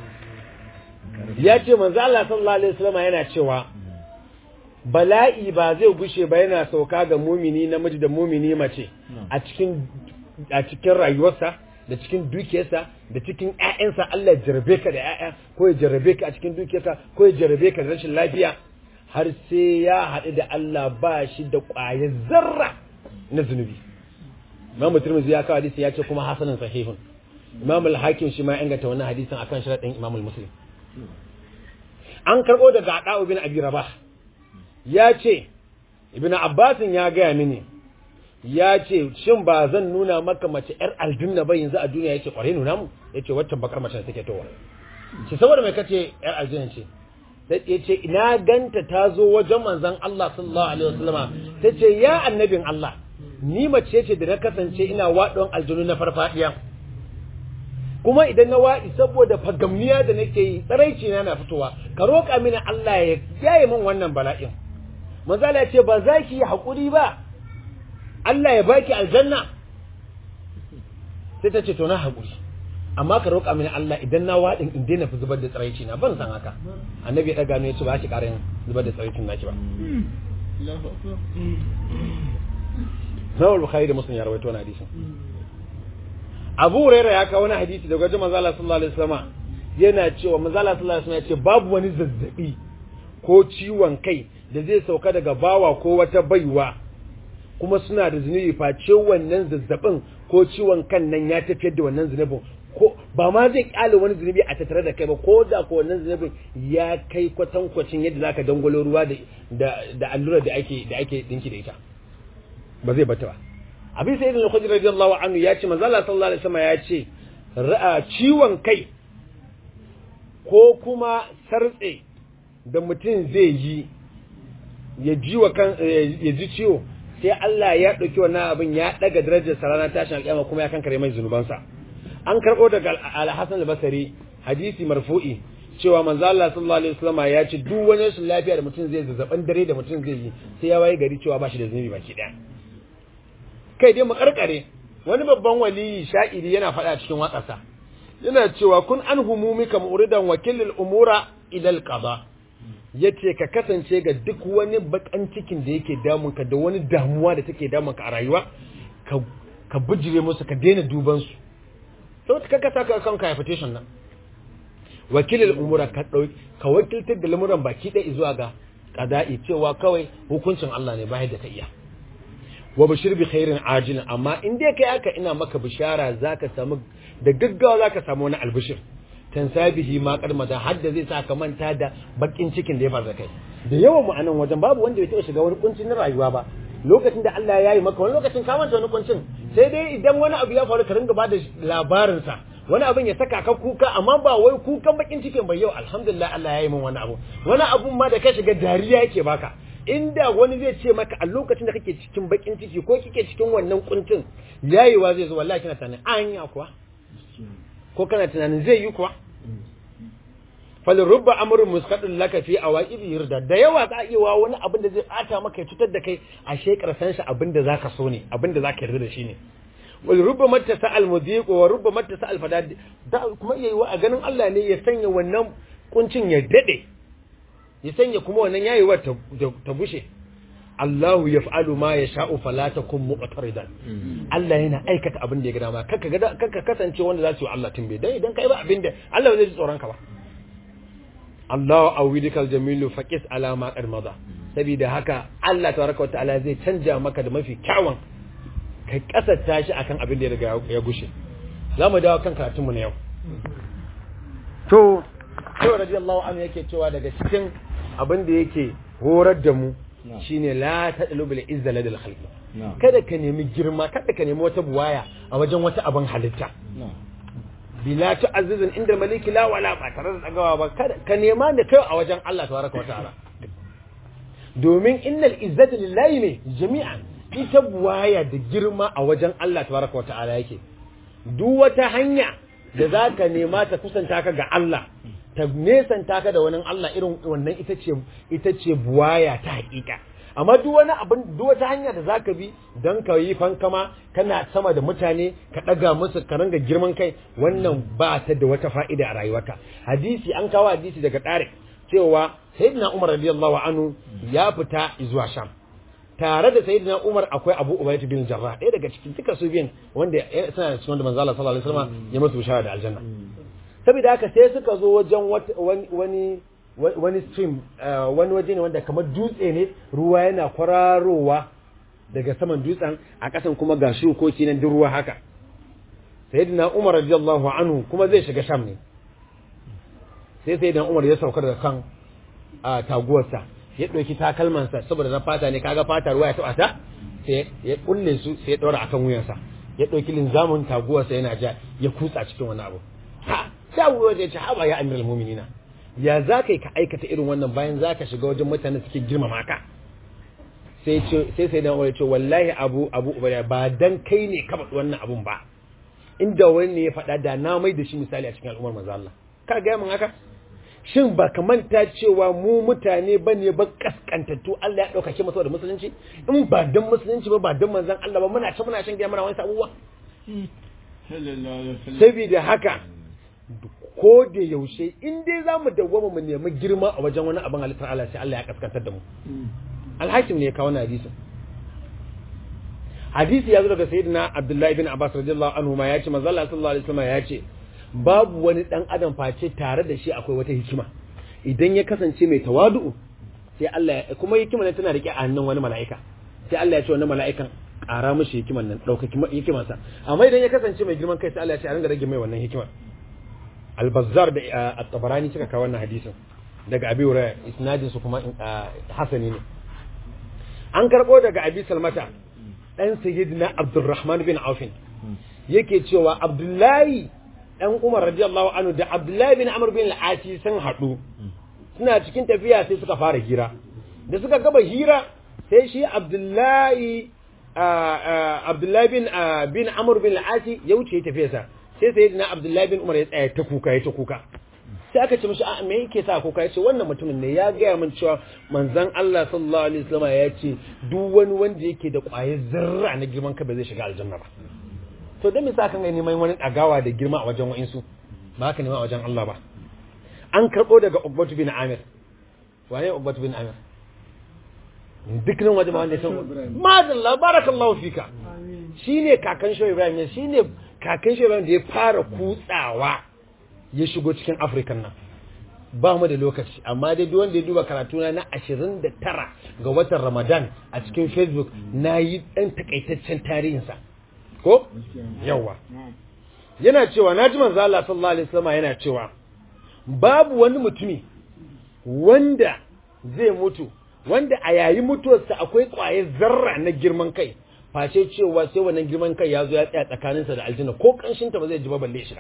ya ce manzo Allah sallallahu alaihi wasallam yana cewa bala'i ba zai gushe ba yana sauka ga mumini namiji da mumini mace a cikin a cikin rayuwarsa da cikin dukiyarsa da cikin ƴaƴansa Allah ya jarabe ka da ƴaƴa ko ya jarabe ka a cikin dukiyarka ko ya jarabe ka da rashin lafiya har sai ya haɗu da Allah ba shi da ƙwayar zarra na zunubi Imam Tirmidhi ya kawo hadisi ya ce kuma hasanan sahihun Imam al-Hakim shi ma ya inganta wannan hadisin akan sharadin Imam al-Muslim an karɓo daga Ada'u bin Abi Rabah ya ce Ibn Abbas ya gaya mini ya ce shin ba zan nuna maka mace yar aljanna ba yanzu a duniya yace kware nuna mu yace waccan bakar mace take towa ce saboda mai kace yar aljanna ce sai yace ina ganta ta zo wajen manzon Allah sallallahu alaihi wasallama tace ya annabin Allah ni mace ce da na kasance ina wadon aljanu na farfadiya kuma idan na waɗi saboda fagamniya da nake yi tsaraici na na fitowa ka roƙa mini Allah ya yaye min wannan bala'in manzala ya ce ba za ki yi haƙuri ba Allah ya baki aljanna sai ta ce to na haƙuri amma ka roƙa mini Allah idan na waɗin in daina fi zubar da tsaraici na ban san haka annabi ya ɗaga ne ya ce ba ki ƙara yin zubar da tsaraicin naki ba Nawal Bukhari da Muslim ya rawaito wani hadisin Abu Hurairah ya kawo wani hadisi daga wajen Manzo Allah sallallahu alaihi wasallam yana cewa Manzo Allah sallallahu alaihi wasallam ya ce babu wani zazzabi ko ciwon kai da zai sauka daga bawa ko wata baiwa kuma suna da zunubi face wannan zazzabin ko ciwon kan nan ya tafiyar da wannan zunubin ko ba ma zai kyale wani zunubi a tattare da kai ba ko da ko wannan zunubin ya kai kwatankwacin yadda zaka dangwalo ruwa da da allura da ake da ake dinki da ita ba zai bata ba abin sai da khudri radiyallahu anhu ya ce manzo Allah sallallahu alaihi wasallam ya ce ciwon kai ko kuma sartse da mutum zai yi ya ji wa kan ya ji ciwo sai Allah ya dauki wannan abin ya daga darajar sa ranar tashin alƙiyama kuma ya kankare mai zunubansa an karbo daga al-Hasan al-Basri hadisi marfu'i cewa manzo Allah sallallahu alaihi wasallam ya ce duk wani rashin lafiya da mutum zai zazzaban dare da mutum zai yi sai ya waye gari cewa ba shi da zunubi baki daya kai dai mu karkare wani babban waliyi sha'iri yana faɗa cikin waƙarsa yana cewa kun an humumika mu'ridan wakilil umura ila al-qada yace ka kasance ga duk wani bakan cikin da yake damun ka da wani damuwa da take damun ka a rayuwa ka ka bijire musu ka daina duban su to ka kasa ka kanka invitation nan wakilil umura ka dauki ka wakiltar da lamuran baki ɗaya zuwa ga qada'i cewa kawai hukuncin Allah ne ba da ka iya wa bashir bi khairin ajilin amma in dai kai aka ina maka bishara zaka samu da gaggawa zaka samu wani albishir tan sabihi ma karmata har da zai sa ka manta da bakin cikin da ya faru kai da yawan mu anan wajen babu wanda ya taɓa shiga wani kuncin rayuwa ba lokacin da Allah ya yi maka wani lokacin ka manta wani kuncin sai dai idan wani abu ya faru ka ringa bada labarin sa wani abin ya saka ka kuka amma ba wai kukan bakin cikin bai yau alhamdulillah Allah ya yi min wani abu wani abun ma da ka shiga dariya yake baka inda wani zai ce maka a lokacin da kake cikin bakin ciki ko kike cikin wannan kuncin yayewa zai zo wallahi kina tunanin anya kuwa ko kana tunanin zai yi kuwa fal rubba amrun musqadun laka fi awaibi yirda da yawa za iya wa wani abin da zai bata maka ya cutar da kai a shekar san shi abin da zaka so ne abin da zaka yarda da shi ne wal rubba mattasa al mudiq wa rubba mattasa al fadad da kuma iya yi wa a ganin Allah ne ya sanya wannan kuncin ya dade ya sanya kuma wannan yayewar ta bushe Allahu yaf'alu ma yasha'u fala takum mu'taridan Allah yana aikata abin da ya ga dama kanka ga kanka kasance wanda za su yi Allah tumbe dan idan kai ba abin da Allah ba zai ji tsoron ka ba Allahu awidikal jamilu faqis ala ma qad mada saboda haka Allah tabaraka wa ta'ala zai canja maka da mafi kyawun kai kasata shi akan abin da ya riga ya gushe zamu dawo kan karatun mu na yau to sai radiyallahu anhu yake cewa daga cikin abin da yake horar da mu shine la tadlu bil izza ladal khalqi kada ka nemi girma kada ka nemi wata buwaya a wajen wata abin halitta bila ta'azzuzun inda maliki la wala ba tare da tsagawa ba kada ka nema da kai a wajen Allah tabaraka wataala domin innal izzata lillahi ne jami'an ita buwaya da girma a wajen Allah tabaraka wataala yake duk wata hanya da zaka nema ta kusanta ka ga Allah ta nesanta ka da wani Allah irin wannan ita ce ita ce buwaya ta hakika amma duk wani abin duk wata hanya da zaka bi dan ka yi fankama kana sama da mutane ka daga musu ka ranga girman kai wannan ba ta da wata fa'ida a rayuwarka hadisi an kawo hadisi daga Tariq cewa sayyidina Umar radiyallahu anhu ya fita zuwa Sham tare da sayyidina Umar akwai Abu Ubaydah bin Jarrah ɗaya daga cikin duka su biyan wanda suna da cikin manzo Allah sallallahu alaihi wasallam ya musu bishara da aljanna saboda haka sai suka zo wajen wani wani stream wani waje ne wanda kamar dutse ne ruwa yana kwararowa daga saman dutsen a ƙasan kuma ga shukoki nan duk ruwa haka sayyidina Umar radiyallahu anhu kuma zai shiga Sham ne sai sayyidina Umar ya sauka daga kan taguwarsa ya ɗauki takalmansa saboda na fata ne kaga fata ruwa ya taɓa ta sai ya kulle su sai ya ɗora akan wuyansa ya ɗauki linzamin taguwarsa yana ja ya kutsa cikin wani abu ha sai abu ya ce haba ya amiral mu'minina ya za ka yi ka aikata irin wannan bayan za ka shiga wajen mutane suke girmama ka sai sai sai dan ce wallahi abu abu ubaya ba dan kai ne ka faɗi wannan abun ba inda wani ne ya faɗa da na mai da shi misali a cikin al'ummar manzo Allah ka ga mun haka shin ba ka manta cewa mu mutane ba ne ba kaskantattu Allah ya ɗaukake mu saboda musulunci in ba dan musulunci ba ba dan manzon Allah ba muna ta muna shan giya muna wani abubuwa saboda haka ko da yaushe in dai za mu dawwama mu nemi girma a wajen wani abin halittar Allah sai Allah ya kaskantar da mu alhakim ne ya kawo hadisin hadisi ya zo daga sayyidina Abdullahi bin Abbas radiyallahu anhu ma ya ce manzo Allah sallallahu alaihi wasallam ya ce babu wani dan adam face tare da shi akwai wata hikima idan ya kasance mai tawadu'u sai Allah ya kuma hikima ne tana rike a hannun wani mala'ika sai Allah ya ce wannan mala'ikan ƙara mishi hikiman nan ɗauka hikimansa amma idan ya kasance mai girman kai sai Allah ya ce a ringa rage mai wannan hikimar al-bazzar da at-tabarani suka kawo wannan hadisin daga abi hurairah isnadin su kuma hasani ne an karbo daga abi salmata dan sayyidina abdurrahman bin auf yake cewa abdullahi dan umar radiyallahu anhu da abdullahi bin amr bin al-asi sun hadu suna cikin tafiya sai suka fara hira da suka gaba hira sai shi abdullahi abdullahi bin bin amr bin al-asi ya wuce tafiyarsa sai sai na abdullahi bin umar ya tsaya ta kuka ya ta kuka sai aka ce mishi a me yake sa kuka ya ce wannan mutumin ne ya gaya min cewa manzon Allah sallallahu alaihi wasallam ya ce duk wani wanda yake da ƙwayar zarra na girman ka ba zai shiga aljanna ba to dan me sa kan ga neman wani dagawa da girma a wajen wa'insu ba haka nema a wajen Allah ba an karbo daga Ubbatu bin Amir wane Ubbatu bin Amir duk nan wajen wanda ya san madalla barakallahu fika shine kakan Shehu Ibrahim ne shine kakan shi da ya fara kutsawa ya shigo cikin afirkan nan ba mu da lokaci amma dai duk wanda ya duba karatuna na 29 ga watan ramadan a cikin facebook na yi ɗan takaitaccen tarihinsa ko yawa yana cewa na ji manzo Allah sallallahu alaihi wasallam yana cewa babu wani mutumi wanda zai mutu wanda a yayin mutuwarsa akwai ƙwayar zarra na girman kai face cewa sai wannan girman kai ya zo ya tsaya tsakaninsa da aljanna ko kanshinta ba zai ji ba balle shi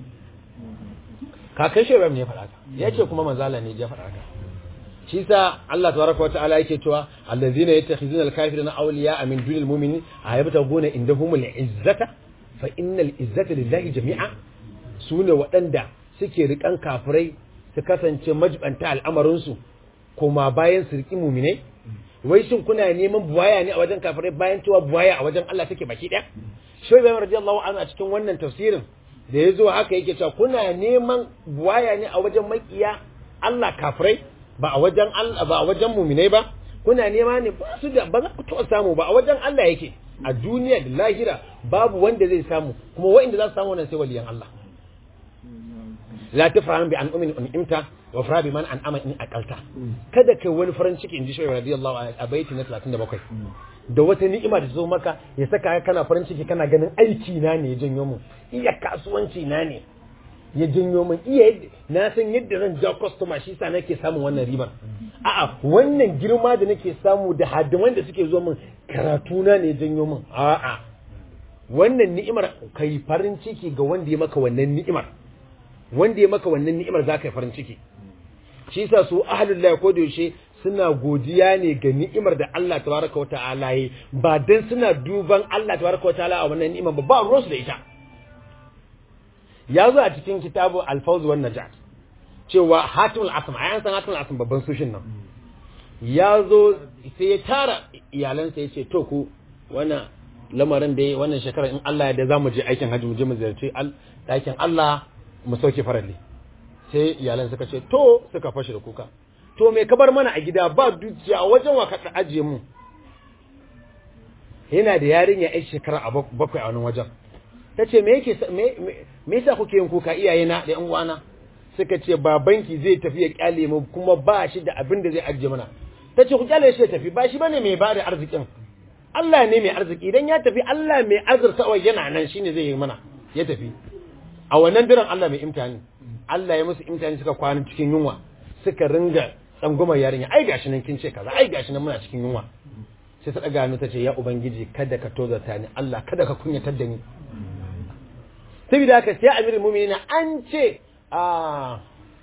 kakan shi ne ya faɗa ka ya ce kuma manzala ne ya faɗa ka shi sa Allah tabaraka wata'ala yake cewa allazina yattakhizuna al-kafirina awliya min dunil mu'minin ayabtaguna indahumul izzata fa innal izzata lillahi jami'a sune waɗanda suke rikan kafirai su kasance majibanta al'amarin su kuma bayan su riki mu'minai wai shin kuna neman buwaya ne a wajen kafirai bayan cewa buwaya a wajen Allah take baki ɗaya shi bai radiyallahu anhu a cikin wannan tafsirin da ya zo haka yake cewa kuna neman buwaya ne a wajen makiya Allah kafirai ba a wajen Allah ba a wajen muminai ba kuna nema ne ba su da ba za ku taɓa samu ba a wajen Allah yake a duniya da lahira babu wanda zai samu kuma wa'inda za su samu wannan sai waliyan Allah la tafrahan bi an umin imta wa fara bi man an ama in akalta kada kai wani farin ciki in ji shi radiyallahu anhu a baiti na 37 da wata ni'ima da zo maka ya saka kana farin ciki kana ganin aiki na ne ya janyo mu iya kasuwanci na ne ya janyo min iya na san yadda zan ja customer shi sa nake samun wannan ribar a'a wannan girma da nake samu da hadiman da suke zo min karatu na ne ya janyo min a'a wannan ni'imar kai farin ciki ga wanda ya maka wannan ni'imar wanda ya maka wannan ni'imar za ka yi farin ciki shi sa su ahlullah ko da yaushe suna godiya ne ga ni'imar da Allah tabaraka wa ta'ala yi ba dan suna duban Allah tabaraka wa ta'ala a wannan ni'imar ba ba ruwansu da ita ya zo a cikin kitabu al-fawz wan najat cewa hatimul asm ayan san hatimul asm babban sushin nan ya zo sai ya tara iyalansa ya ce to ku wannan lamarin da wannan shekara in Allah ya da zamu je aikin hajji mu je mu ziyarci ɗakin Allah mu sauke faralli sai iyalan suka ce to suka fashe da kuka to me ka bar mana a gida ba dukiya a wajen wa ka ajiye mu yana da yarinya yan shekara a bakwai a wani wajen ta ce me yake me yasa kuke yin kuka iyaye na da yan uwana suka ce babanki zai tafi ya kyale mu kuma ba shi da abin da zai ajiye mana ta ce ku kyale shi ya tafi ba shi bane mai ba da arzikin Allah ne mai arziki idan ya tafi Allah mai azurtawa yana nan shine zai yi mana ya tafi a wannan diran Allah mai imtihani Allah ya musu imtihani suka kwana cikin yunwa suka ringa tsangumar yarinya ai gashi nan kin ce kaza ai gashi nan muna cikin yunwa sai ta daga hannu ta ce ya ubangiji kada ka tozarta ni Allah kada ka kunyatar da ni saboda haka sai amirul mu'minin an ce a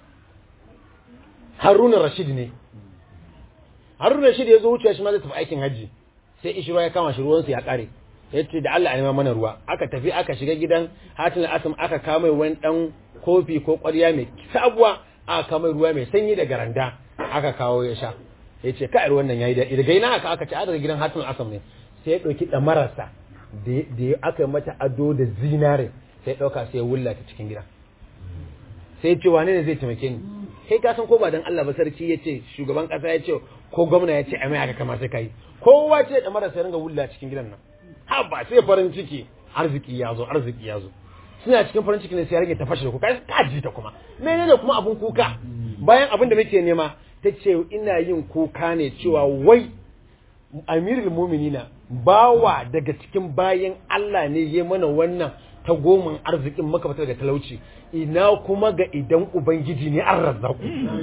Harun Rashid ne Harun Rashid ya zo wuce shi ma zai tafi aikin haji sai ishiro ya kama shi ruwansa ya kare ya ce da Allah a nema mana ruwa aka tafi aka shiga gidan hatin asam aka kama wani dan kofi ko ƙwarya mai sabuwa aka kama ruwa mai sanyi da garanda aka kawo ya sha ya ce kai ruwan nan yayi da daga ina aka aka ce a daga gidan hatin asam ne sai ya ɗauki ɗamararsa da aka yi mata ado da zinare sai ya ɗauka sai ya wulla ta cikin gida sai ya ce wane ne zai taimake ni kai ka san ko ba dan Allah ba sarki ya ce shugaban kasa ya ce ko gwamna ya ce a mai haka kamar sai kai kowa ce da marasa ringa wulla cikin gidan nan ha ba sai farin ciki arziki ya zo arziki ya zo suna cikin farin ciki ne sai ya rage ta fashe da kuka ka ji ta kuma menene kuma abun kuka bayan abin da muke nema ta ce ina yin kuka ne cewa wai amirul muminina bawa daga cikin bayan Allah ne ya mana wannan ta goman arzikin maka daga talauci ina kuma ga idan ubangiji ne an razzaku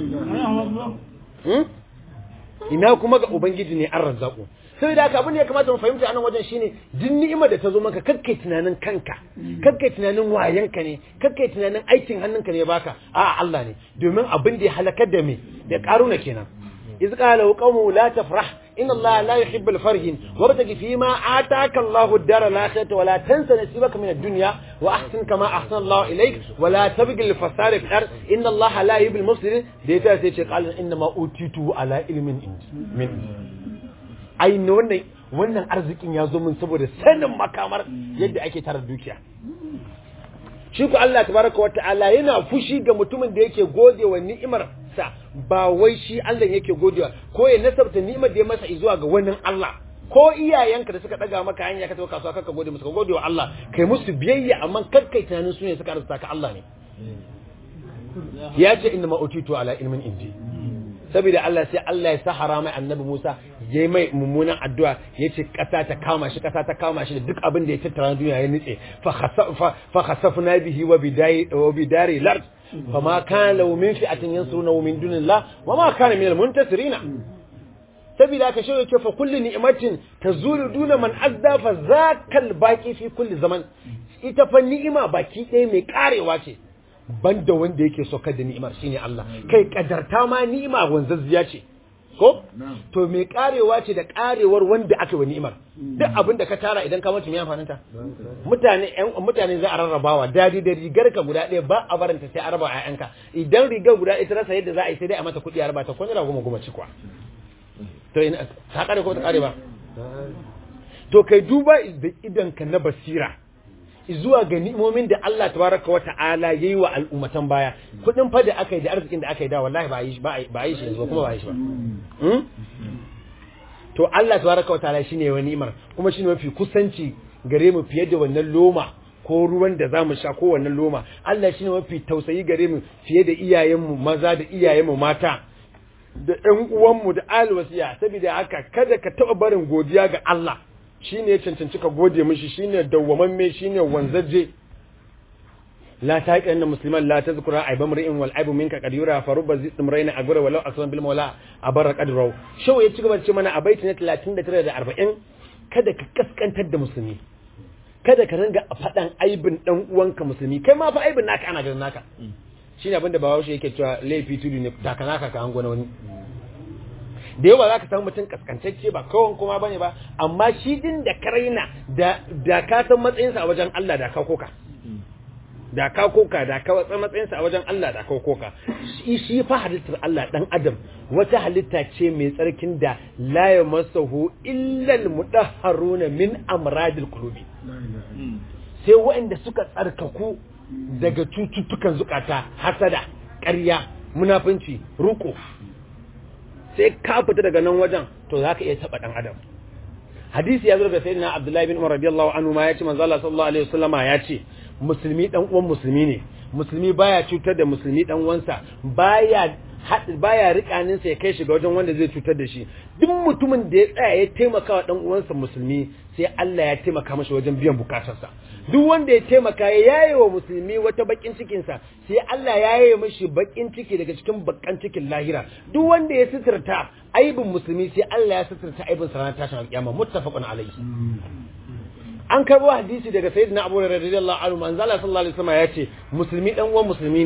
ina kuma ga ubangiji ne an razzaku sai da haka abin da ya kamata mu fahimta anan wajen shine duk ni'imar da ta zo maka kakkai tunanin kanka kakkai tunanin wayanka ne kakkai tunanin aikin hannunka ne baka a Allah ne domin abin da ya halakar da me da karuna kenan إذ قال قومه لا تفرح إن الله لا يحب الفرح وابتغ فيما آتاك الله الدار الآخرة ولا تنس نصيبك من الدنيا وأحسن كما أحسن الله إليك ولا تبغ الفساد في الأرض إن الله لا يحب المفسدين ديتا سيتي قال إنما أوتيته على علم من أي نوني wannan arzikin ya zo min saboda sanin makamar yadda ake tara dukiya shi ku Allah tabaraka wa ta'ala yana fushi ga mutumin da yake gode wa ni'imar sa ba wai shi Allah yake godewa ko ya nasabta ni'imar da ya masa zuwa ga wani Allah ko iyayenka da suka daga maka hanya ka tafi kasuwa kaka gode musu ka gode wa Allah kai musu biyayya amma kar kai tunanin su ne suka arzuta ka Allah ne ya ce inna ma utitu ala ilmin indi saboda Allah sai Allah ya sahara mai annabi Musa ya yi mai mummunan addu'a ya ce ƙasa ta kama shi ƙasa ta kama shi da duk abin da ya tattara duniya ya nitse fa khasafna bihi wa bidai wa bidari lard fa ma kana lahu min fi'atin yansuruna min dunillah wa ma kana min almuntasirina saboda ka shewa ce fa kullu ni'matin tazulu duna man azda fa zakal baqi fi kulli zaman ita fa ni'ima baki ɗaya mai karewa ce banda wanda yake saukar da ni'imar shine Allah kai kadarta ma ni'ima wanzazziya ce ko to mai karewa ce da karewar wanda aka wa ni'imar duk abin da ka tara idan ka mutu me amfanin ta mutane ƴan mutane za a rarrabawa dadi da rigar ka guda ɗaya ba a baranta sai a raba ƴaƴanka idan rigar guda ɗaya ta rasa yadda za a yi sai dai a mata kuɗi a raba ta kun goma goma ci kuwa to ina ta kare ko ta kare ba to kai duba da idan ka na basira zuwa ga ni'imomin da Allah tabaraka wa ta'ala yayi wa al'ummatan baya kudin fa da aka yi da arzikin da aka yi da wallahi ba yi ba ba yi shi yanzu kuma ba yi shi ba to Allah tabaraka wa ta'ala shine wani ni'imar kuma shine mafi kusanci gare mu fiye da wannan loma ko ruwan da zamu sha ko wannan loma Allah shine mafi tausayi gare mu fiye da iyayenmu maza da iyayenmu mata da ƴan uwanmu da alwasiya saboda haka kada ka taɓa barin godiya ga Allah shi ne ya cancanci ka gode mishi shi ne dawwamamme shi ne wanzaje la ta haƙi annan musulman la ta zukura aiban ri'in wal aibu minka kadira fa rubba zidum raina a gura walau asman bil mawla a barra qadrau shau ya ci gaba ce mana a baiti na 39 da 40 kada ka kaskantar da musulmi kada ka ringa faɗan aibin dan uwanka musulmi kai ma fa aibin naka ana ganin naka shine abin da bawashi yake cewa laifi tudu ne takanaka ka hango na wani da yawa za ka samu mutum kaskantacce ba kawon kuma ba ne ba amma shi din da ka raina da ka san matsayinsa a wajen Allah da ka koka da ka koka da ka watsa matsayinsa a wajen Allah da ka koka shi shi fa halittar Allah dan adam wata halitta ce mai tsarkin da la yamassahu illa almudahharuna min amradil qulubi sai waɗanda suka tsarkaku daga cututtukan zukata hasada ƙarya munafunci ruko sai ka fita daga nan wajen to za ka iya taɓa ɗan adam hadisi ya zo daga sayyidina abdullahi bin umar radiyallahu anhu ma ya ce manzo Allah sallallahu alaihi wasallama ya ce musulmi dan uwan musulmi ne musulmi baya cutar da musulmi dan uwansa baya baya rikanin sa ya kai shi ga wajen wanda zai cutar da shi duk mutumin da ya tsaya ya taimaka wa dan uwansa musulmi sai Allah ya taimaka mashi wajen biyan bukatarsa duk wanda ya taimaka ya yaye wa musulmi wata bakin cikin sa sai Allah ya yaye mashi bakin ciki daga cikin bakan cikin lahira duk wanda ya suturta aibin musulmi sai Allah ya suturta aibin sa ranar tashin alƙiyama muttafaqun alayhi an karbo hadisi daga sayyidina Abu Hurairah radiyallahu anhu manzo Allah sallallahu alaihi wasallam ya ce musulmi dan uwan musulmi ne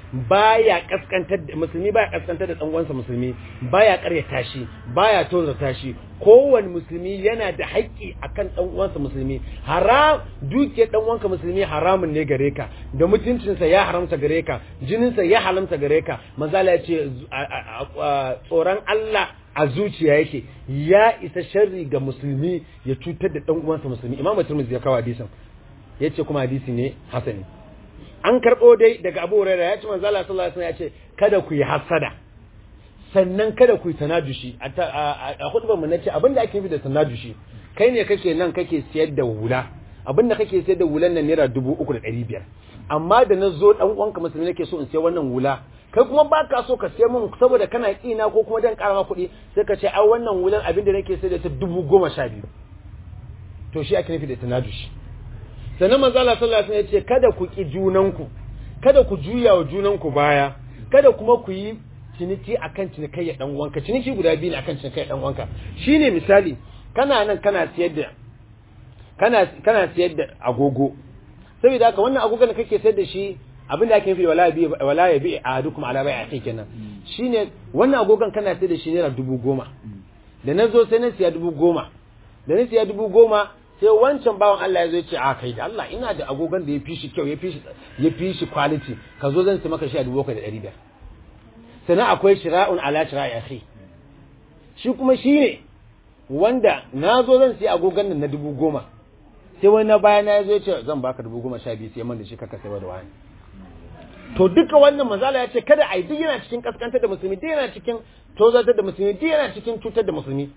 baya kaskantar da musulmi baya kaskantar da dan uwansa musulmi baya karyata shi baya tozarta shi kowane musulmi yana da haƙƙi akan dan uwansa musulmi haram duke dan uwanka musulmi haramun ne gare ka da mutuncinsa ya haramta gare ka jininsa ya haramta gare ka manzala ya ce tsoron Allah a zuciya yake ya isa sharri ga musulmi ya cutar da dan uwansa musulmi imamu tirmidhi ya kawo hadisin yace kuma hadisi ne hasani an karbo dai daga Abu Hurairah ya ce manzo Allah sallallahu alaihi wasallam ya ce kada ku yi hasada sannan kada ku yi tanajushi a hudubar mu nace abinda ake nufi da tanajushi kai ne kake nan kake siyar da hula abinda kake siyar da hulan nan naira 3500 amma da na zo dan uwanka musulmi nake so in siya wannan hula kai kuma ba ka so ka siya mun saboda kana kina ko kuma dan karama kuɗi sai ka ce ai wannan hulan abinda nake sayar da ta dubu goma sha biyu to shi ake nufi da tanajushi sannan manzo Allah sallallahu alaihi wasallam ya ce kada ku ki junanku kada ku juya wa junanku baya kada kuma ku yi ciniki akan cinikayya dan uwanka ciniki guda biyu ne akan cinikayya dan uwanka shine misali kana nan kana siyar da kana kana siyar da agogo saboda haka wannan agogon da kake sayar da shi abinda ake nufi wala bi wala ya bi ahadukum ala bai'a kai kenan shine wannan agogon kana sayar da shi naira dubu goma da na zo sai na siya dubu goma da na siya dubu goma sai wancan bawan Allah ya zo ya ce a kai da Allah ina da agogon da ya fi shi kyau ya fi shi ya fi shi quality ka zo zan sai maka shi a dubu bakwai da ɗari biyar sannan akwai shira'un ala shira'i akhi shi kuma shi ne wanda na zo zan siya agogon nan na dubu goma sai wani na baya na zo ya ce zan baka dubu goma sha biyu sai man da shi kaka sai da wani to duka wannan manzala ya ce kada a yi duk yana cikin kaskantar da musulmi duk yana cikin tozartar da musulmi duk yana cikin cutar da musulmi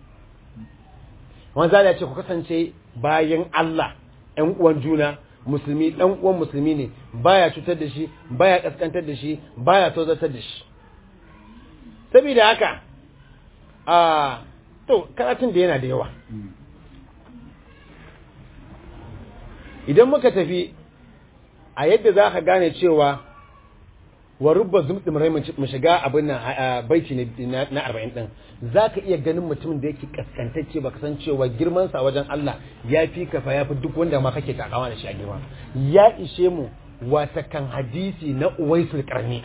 manzala ya ce ku kasance bayan Allah ƴan uwan juna musulmi ɗan uwan musulmi ne baya cutar da shi baya kaskantar da shi baya tozartar da shi saboda haka a to karatun da yana da yawa idan muka tafi a yadda za ka gane cewa wa rubba zumɗin rai mu shiga abin nan baiti na arba'in ɗin za ka iya ganin mutumin da yake kaskantacce baka san cewa girmansa a wajen Allah ya fi kafa ya fi duk wanda ma kake takawa da shi a girma ya ishe mu wata kan hadisi na uwaisul karni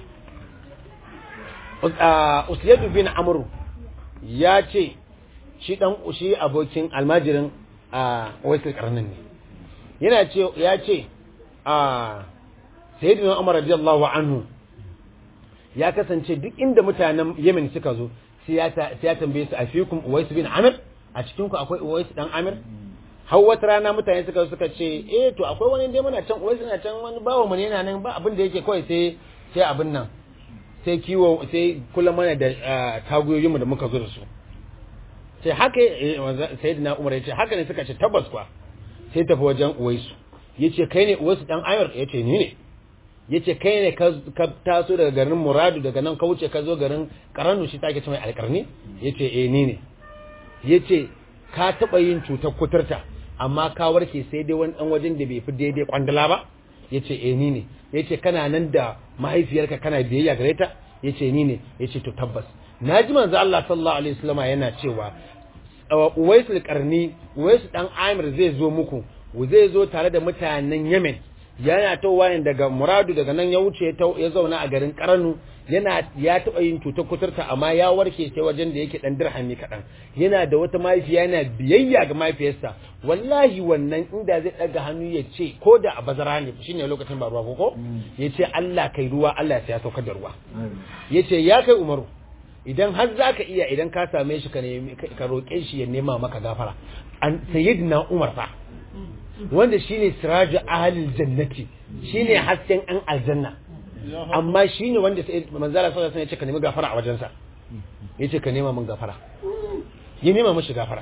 usyadu bin amru ya ce shi dan shi abokin almajirin uwaisul karnin ne yana ce ya ce a sayyidina umar radiyallahu anhu ya kasance duk inda mutanen Yemen suka zo sai ya tambaye su a fikum Uwais bin Amir a cikin ku akwai Uwais dan Amir har wata rana mutane suka suka ce eh to akwai wani dai muna can Uwais na can wani bawo mu ne yana nan ba abin da yake kawai sai sai abin nan sai kiwo sai kula mana da tagoyoyin mu da muka zo da su sai haka sayyidina Umar ya ce haka ne suka ce tabbas kwa sai tafi wajen Uwais yace kai ne Uwais dan Amir yace ni ne ya ce kai ne ka taso daga garin muradu daga nan ka wuce ka zo garin karanu shi take ce mai alkarni ya ce eh ni ne ya ce ka taɓa yin cutar kuturta amma ka warke sai dai wani ɗan wajen da bai fi daidai kwandala ba ya ce eh ni ne ya ce kana nan da mahaifiyarka kana biyayya gare ta ya ce ni ne ya ce to tabbas na ji manzo Allah sallallahu alaihi wasallama yana cewa uwaisul karni uwaisu dan amir zai zo muku zai zo tare da mutanen yemen yana towa ne daga muradu daga nan ya wuce ya zauna a garin karanu yana ya taɓa yin cutar kuturta amma ya warke sai wajen da yake dan dirhami kaɗan yana da wata mahaifiya yana biyayya ga mahaifiyarsa wallahi wannan inda zai ɗaga hannu ya ce ko da a bazara ne shine lokacin ba ruwa ko ko ya ce Allah kai ruwa Allah ya saukar da ruwa ya ce ya kai umaru idan har za ka iya idan ka same shi ka roƙe shi ya nema maka gafara an sayyidina umar fa wanda shine siraju ahlil jannati shine hasken an aljanna amma shine wanda sai manzala sallallahu alaihi wasallam ya ce ka nemi gafara a wajensa yace ka nema min gafara ya nema mishi gafara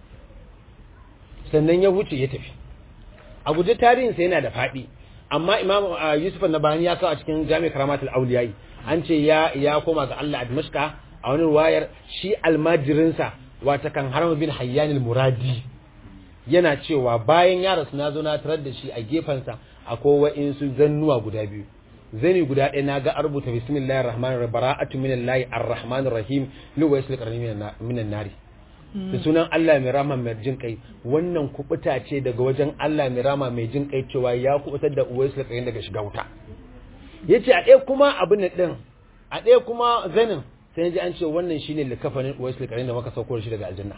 sannan ya wuce ya tafi a guje tarihin sa yana da fadi amma imam yusuf an-nabani ya kawo a cikin jami' karamatul awliyai an ce ya ya koma ga Allah a Dimashqa a wani ruwayar shi almajirinsa wata kan haram bin hayyan al-muradi yana cewa bayan ya rasu na zo na tarar da shi a gefensa akwai wa'insu zannuwa guda biyu zani guda ɗaya na ga a rubuta bismillahir rahmanir rahim bara'atu minallahi arrahmanir rahim li wa yasli qarni minan nari da sunan Allah mai rama mai jin kai wannan kubuta ce daga wajen Allah mai rama mai jin kai cewa ya kubutar da uwais da qarni daga shiga wuta yace a ɗaya kuma abin nan din a ɗaya kuma zanin sai ji an ce wannan shine likafanin Uwaisul Qarni da muka sauko shi daga aljanna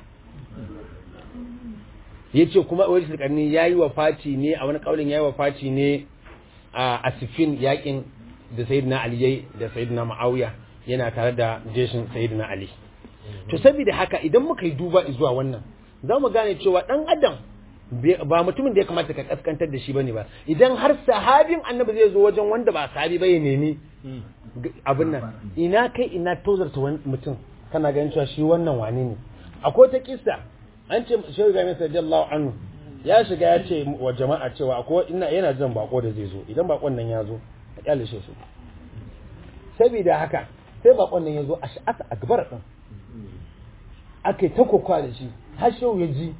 yace kuma Uwaisul Qarni yayi wafati ne a wani kaulin yayi wafati ne a Asifin yakin da Sayyidina Ali yayi da Sayyidina Muawiya yana tare da jeshin Sayyidina Ali to saboda haka idan muka yi duba zuwa wannan za mu gane cewa dan adam ba mutumin da ya kamata ka kaskantar da shi bane ba idan har sahabin annabi zai zo wajen wanda ba sahabi ba ya nemi abin nan ina kai ina tozarta wani mutum kana ganin cewa shi wannan wane ne akwai ta kissa an ce shehu Ibrahim radiyallahu anhu ya shiga ya ce wa jama'a cewa akwai ina yana jin bako da zai zo idan bakon nan ya zo ka kyale shi su saboda haka sai bakon nan ya zo a sha'asa akbar din aka ta kokowa da shi har shehu ya ji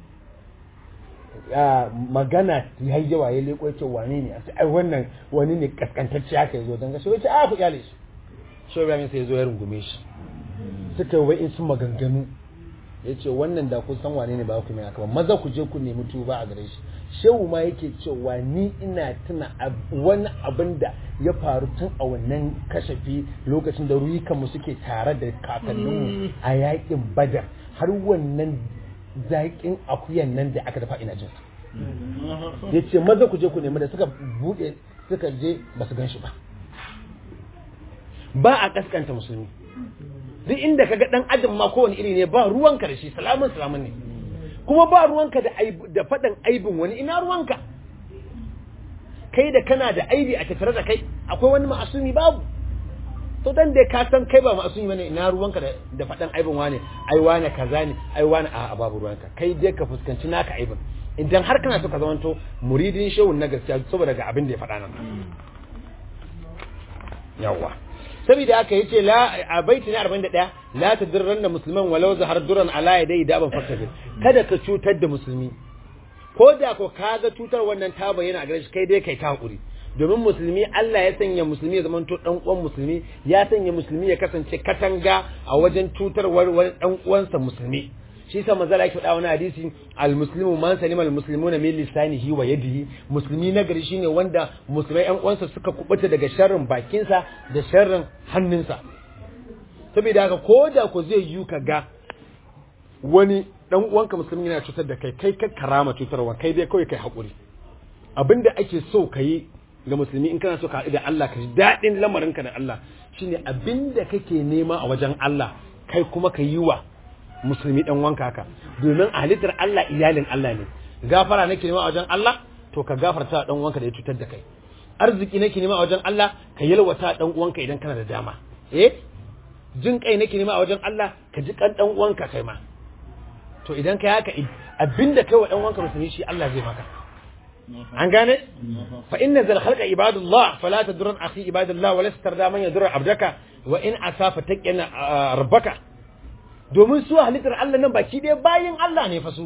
magana ya yi yawa ya leko ya ce wane ne ai wannan wani ne kaskantacce aka yi zo don gashi wace a ku kyale shi shehu Ibrahim sai ya zo ya rungume shi suka yi wa'in sun maganganu ya ce wannan da kun san wane ne ba ku mai haka ba maza ku je ku nemi tuba a gare shi shehu ma yake cewa ni ina tuna wani abin da ya faru tun a wannan kashafi lokacin da ruyukanmu suke tare da kakanninmu a yakin badar har wannan zaƙin akuyan nan da aka dafa ina jin ya ce maza ku je ku nemi da suka buɗe suka je ba su gan shi ba ba a kaskanta musulmi duk inda kaga dan adam ma kowane iri ne ba ruwanka da shi salamun salamun ne kuma ba ruwanka da da faɗan aibin wani ina ruwanka kai da kana da aibi a tattare da kai akwai wani ma'asumi babu to dan da ka san kai ba ma'asumi bane ina ruwanka da da faɗan aibin wani ai wani kaza ne ai wani a babu ruwanka kai dai ka fuskanci naka aibin idan har kana so ka zamanto muridin shehun na gaskiya saboda ga abin da ya faɗa nan yawa saboda haka yace la a baiti na 41 la tadirranna musliman walau zahar duran ala yadai da ban fakkadir kada ka cutar da musulmi ko da ko kaga cutar wannan ta bayyana a gare shi kai dai kai ta hakuri domin musulmi Allah ya sanya musulmi ya zamanto dan uwan musulmi ya sanya musulmi ya kasance katanga a wajen cutarwar wani dan uwansa musulmi shi yasa manzo Allah ya faɗa wani hadisi al-muslimu man salima al-muslimuna min lisanihi wa yadihi musulmi nagari shine wanda musulmai ƴan uwansa suka kubuta daga sharrin bakinsa da sharrin hannunsa saboda haka ko da ko zai yi ka ga wani dan uwanka musulmi yana cutar da kai kai ka karama cutarwa kai dai kawai kai hakuri abinda ake so ka yi ga musulmi in kana so ka haɗu da Allah ka ji daɗin lamarinka da Allah shine abinda kake nema a wajen Allah kai kuma ka yi wa musulmi dan wanka haka domin halittar Allah iyalin Allah ne gafara nake nema a wajen Allah to ka gafarta dan uwanka da ya cutar da kai arziki nake nema a wajen Allah ka yalwata dan uwanka idan kana da dama eh jin kai nake nema a wajen Allah ka ji kan dan uwanka kai ma to idan kai haka abinda kai wa dan uwanka musulmi shi Allah zai maka an gane fa inna zal khalqa ibadullah fala tadurran akhi ibadullah wa la tarda man yadur abdaka wa in asafa taqina rabbaka domin su halittar Allah nan baki ɗaya bayin Allah ne fa su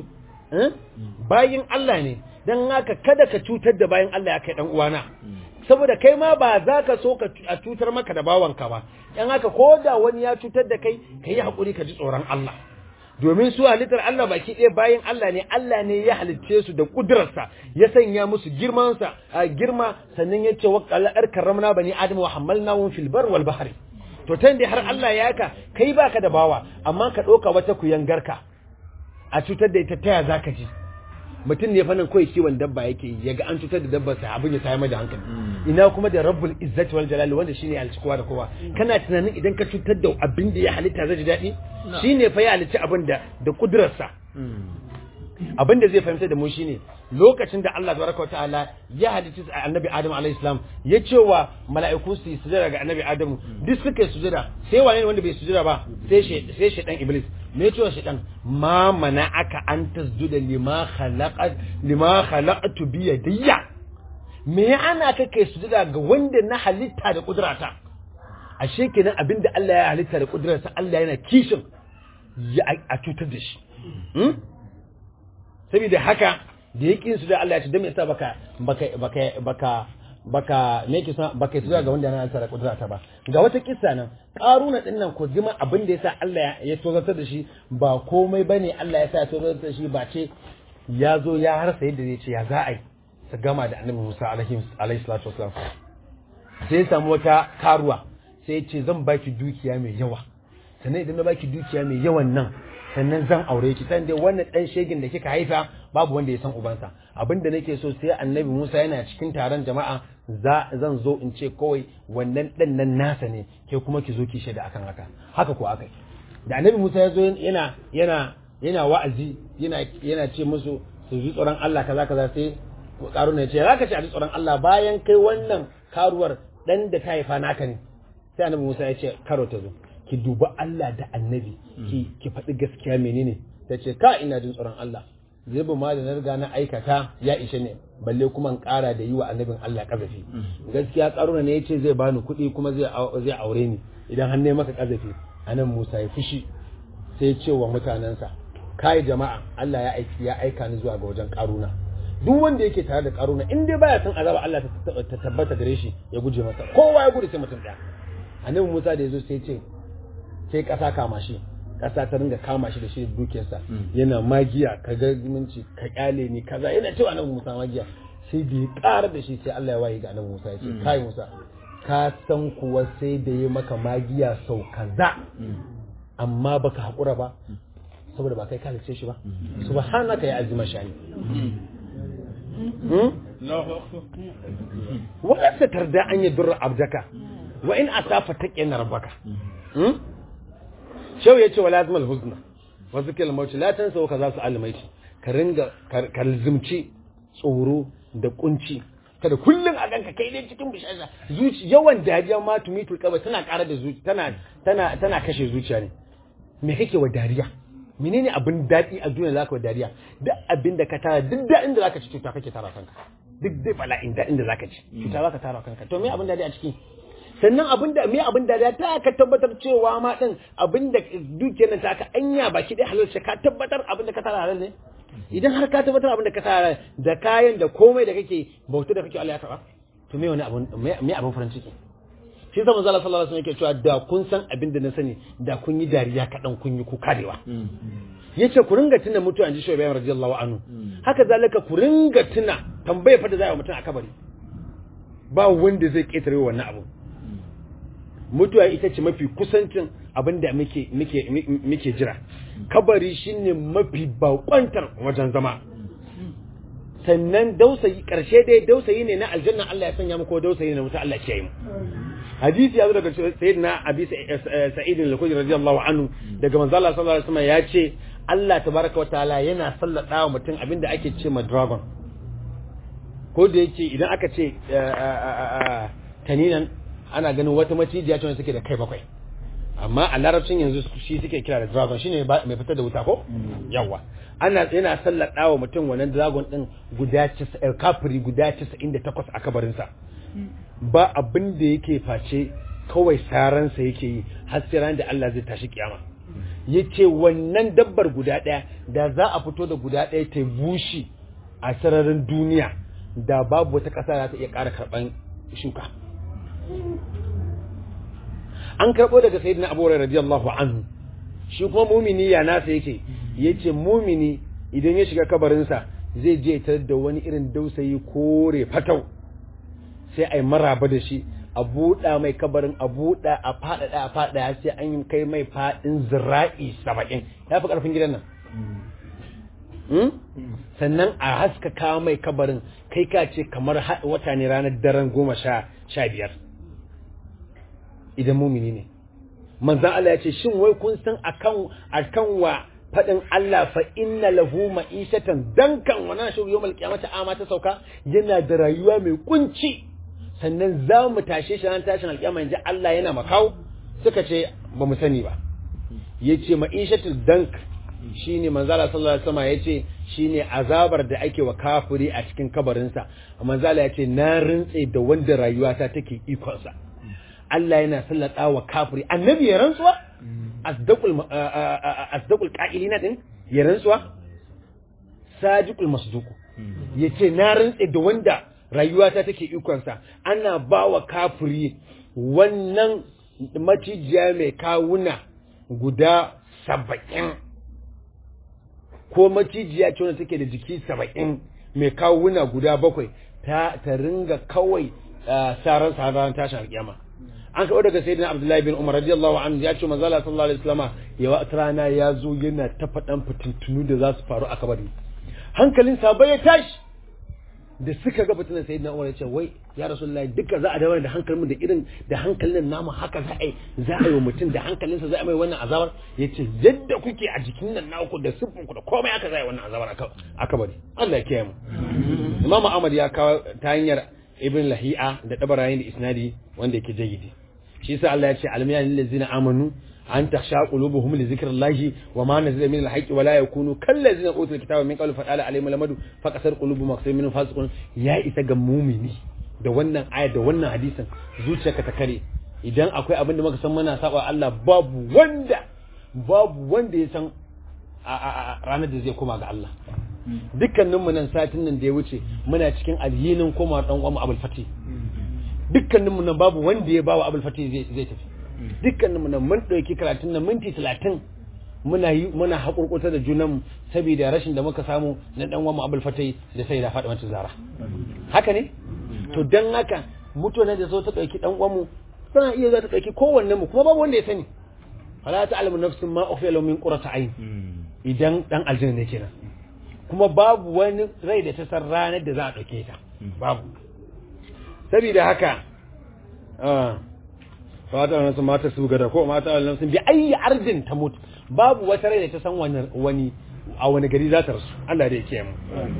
bayin Allah ne dan haka kada ka cutar da bayin Allah ya kai dan uwana saboda kai ma ba za ka so ka a cutar maka da bawanka ba dan haka ko da wani ya cutar da kai ka yi hakuri ka ji tsoron Allah domin su halittar Allah baki ɗaya bayan Allah ne Allah ne ya halicce su da kudurarsa ya sanya musu girmansa a girma sannan ya ce wa qala'ar karramna bani adam wa hamalnahum fil bar wal bahri to tan da har Allah ya ka kai baka da bawa amma ka ɗauka wata kuyangarka a cutar da ita taya zaka ji mutum ne fannin kawai kiwon dabba yake ya ga an cutar da dabbar sa abin ya tayar da hankali ina kuma da rabbul izzati wal jalali wanda shine ya halicci kowa da kowa kana tunanin idan ka cutar da abin da ya halitta zai ji daɗi shine fa ya halicci abin da da kudurarsa abin da zai fahimta da mu shine lokacin da Allah tabaraka wa ta'ala ya halicci annabi Adam alayhi salam ya ce wa mala'iku su yi sujada ga annabi Adam duk suka yi sujada sai wane ne wanda bai sujada ba sai shi sai shedan iblis me ya ce wa shedan ma mana aka an tasjuda lima khalaqat lima khalaqtu bi yadayya me ya ana ka kai sujada ga wanda na halitta da kudrata ashe kenan abinda Allah ya halitta da kudrarsa Allah yana kishin ya a cutar da shi saboda haka da yakin su da Allah ya ce dan me yasa baka baka baka baka baka me yake baka su ga wanda yana tsara kudurata ba ga wata kissa nan karuna din nan ko zima abin da yasa Allah ya tozartar da shi ba komai bane Allah ya sa ya tozartar da shi ba ce ya zo ya harsa yadda zai ce ya za a yi su gama da annabi Musa alaihi alaihi salatu wasalam sai ya samu wata karuwa sai ya ce zan baki dukiya mai yawa sannan idan na baki dukiya mai yawan nan sannan zan aure ki san dai wannan dan shegin da kika haifa babu wanda ya san ubansa abinda nake so sai annabi Musa yana cikin taron jama'a za zan zo in ce kawai wannan dan nan nasa ne ke kuma ki zo ki shaida akan haka haka ko akai da annabi Musa ya zo yana yana yana wa'azi yana yana ce musu su ji tsoron Allah kaza kaza sai karuna ya ce zaka ce a ji tsoron Allah bayan kai wannan karuwar dan da ta haifa naka ne sai annabi Musa ya ce karo ta zo ki duba Allah da annabi ki ki faɗi gaskiya menene ta ce ka ina jin tsoron Allah zubi ma da na riga na aikata ya ishe ne balle kuma in ƙara da yi wa annabin Allah kazafi gaskiya karuna ne ya ce zai bani kuɗi kuma zai zai aure ni idan har ne maka kazafi anan Musa ya fushi sai ya ce wa mutanensa kai jama'a Allah ya aiki ya aika ni zuwa ga wajen karuna duk wanda yake tare da karuna in dai baya son azaba Allah ta tabbata gare shi ya guje masa kowa ya gudu sai mutum ɗaya annabi Musa da yazo sai ce sai ƙasa kama shi ƙasa ta ringa kama shi da shi da dukiyarsa yana magiya ka ga minci ka kyale ni kaza yana cewa annabi Musa magiya sai da ya ƙara da shi sai Allah ya waye ga annabi Musa ya ce kai Musa ka san kuwa sai da ya maka magiya sau kaza amma baka haƙura ba saboda ba kai kalice shi ba subhanaka ya azima shani wala tarda an yadurra abdaka wa in asafa taqina rabbaka shau yace wala azmal huzna wa zikral maut la tansa wa kaza su almaiti ka ringa ka lizumci tsoro da kunci kada kullun a ganka kai dai cikin bishara zuci yawan dariya ma tumitul kaba tana ƙara da zuci tana tana tana kashe zuciya ne me kake wa dariya menene abin daɗi a duniya zaka wa dariya duk abin da ka tara duk daɗin da zaka ci cuta kake tara kanka duk dai bala'in daɗin da zaka ci cuta zaka tara kanka to me abin daɗi a ciki sannan abin da me abin da ta ka tabbatar cewa ma din abin da dukiyar nan ta ka anya baki dai halal ka tabbatar abin da ka tara halal ne idan har ka tabbatar abin da ka tara da kayan da komai da kake bauta da kake Allah ya karba to me wani abin me abin farin ciki shi zama zala sallallahu alaihi wasallam yake cewa da kun san abin da na sani da kun yi dariya kaɗan kun yi kuka dewa yace ku ringa tuna mutuwa inji shoyi bayan radiyallahu anhu haka zalika ku ringa tuna tambaye fa da zai wa mutum a kabari ba wanda zai ketare wannan abu mutuwa ita ce mafi kusancin abin da muke muke muke jira kabari shine mafi bakwantar wajen zama sannan dausayi karshe dai dausayi ne na aljanna Allah ya sanya mu ko dausayi ne na mutu Allah ya kiyaye mu hadisi ya zo daga sayyidina abi sa'id al-khudri radiyallahu anhu daga manzo Allah sallallahu alaihi wasallam ya ce Allah tabaraka wataala yana sallada wa mutum abinda ake ce ma dragon ko da yake idan aka ce taninan ana ganin wata macijiya ce wanda suke da kai bakwai amma a larabcin yanzu shi suke kira da dragon shine mai fitar da wuta ko yawa ana yana sallada wa mutum wannan dragon din guda kafiri guda 98 a kabarinsa ba abin da yake face kawai saransa yake yi har sai ran da Allah zai tashi kiyama yace wannan dabbar guda ɗaya da za a fito da guda ɗaya ta bushi a sararin duniya da babu wata ƙasa za ta iya ƙara karɓan shuka an karɓo daga sayyidina Abu Hurairah radiyallahu anhu shi kuma mumini ya nasa yake yace mumini idan ya shiga kabarinsa zai je tarar da wani irin dausayi kore fatau sai a yi maraba da shi a buɗa mai kabarin a buɗa a faɗaɗa a faɗaɗa sai an yi kai mai faɗin zira'i saba'in ya fi ƙarfin gidan nan sannan a haskaka mai kabarin kai ka ce kamar wata ne ranar daren goma sha biyar idan mumini ne manzan Allah ya ce shin wai kun san akan akan wa faɗin Allah fa inna lahu ma'ishatan dankan wa nashu yawmal qiyamati ama ta sauka yana da rayuwa mai kunci sannan za mu tashe shi ran tashin alƙiyama yanzu Allah yana makau suka ce ba mu sani ba yace ma'ishatul dank shine manzala sallallahu alaihi wasallam yace shine azabar da ake wa kafiri a cikin kabarinsa manzala yace na rintse da wanda rayuwata take ikon sa Allah yana sallata wa kafiri annabi ya rantsuwa asdaqul asdaqul qa'ilina din ya rantsuwa sadiqul masduq yace na rantse da wanda rayuwata take ikonsa ana ba wa kafiri wannan macijiya mai kawuna guda saba'in ko macijiya ce wanda take da jiki saba'in mai kawuna guda bakwai ta, ta ringa kawai sarar sahaban tashin alkiyama an kawo daga sayyidina abdullahi bin umar radiyallahu anhu ya ce manzo Allah sallallahu alaihi wasallama ya wata rana ya zo yana ta faɗan fitintunu da za su faru a kabari hankalin sahabbai ya tashi da suka ga fitinan sayyidina umar ya ce wai ya rasulullahi duka za a dawo da hankalin da irin da hankalin namu haka za a yi za a yi wa mutum da hankalinsa za a mai wannan azabar ya ce yadda kuke a jikin nan naku da siffinku da komai aka za a yi wannan azabar a kabari Allah ya kiyaye mu Imam Ahmad ya kawo ta hanyar Ibn Lahi'a da Dabarayin da Isnadi wanda yake jayyidi shi yasa Allah ya ce alamiya lil ladzina amanu an takhsha qulubuhum li zikrillahi wa ma nazala min al-haqqi wa la yakunu kal ladzina utul kitaba min qabli fatala alayhim lamadu faqasar qulubuhum aqsam min fasiqun ya isa ga mumini da wannan aya da wannan hadisin zuciyarka ta kare idan akwai abin da muka san muna saba Allah babu wanda babu wanda ya san a ranar da zai koma ga Allah dukkaninmu nan satin nan da ya wuce muna cikin alhinin koma dan uwan Abul Fatih dukkaninmu nan babu wanda ya bawa Abul Fatih zai zai tafi dukkaninmu nan mun dauki karatun nan minti 30 muna yi muna hakurkuta da junan saboda rashin da muka samu na dan uwan Abul Fatih da sai da Fatima Zara haka ne to dan haka mutane da so ta dauki dan uwan mu tana iya za ta dauki kowanne mu kuma babu wanda ya sani fala ta'lamu nafsun ma ukhfiya lahum min qurrati ayn idan dan aljanna ne kenan kuma babu wani rai da ta san ranar da za a ɗauke ta babu saboda haka fata wani sun mata su gada ko mata wani sun bi ayi ardin ta mutu babu wata rai da ta san wani a wani gari za ta rasu Allah da ya kiyaye mu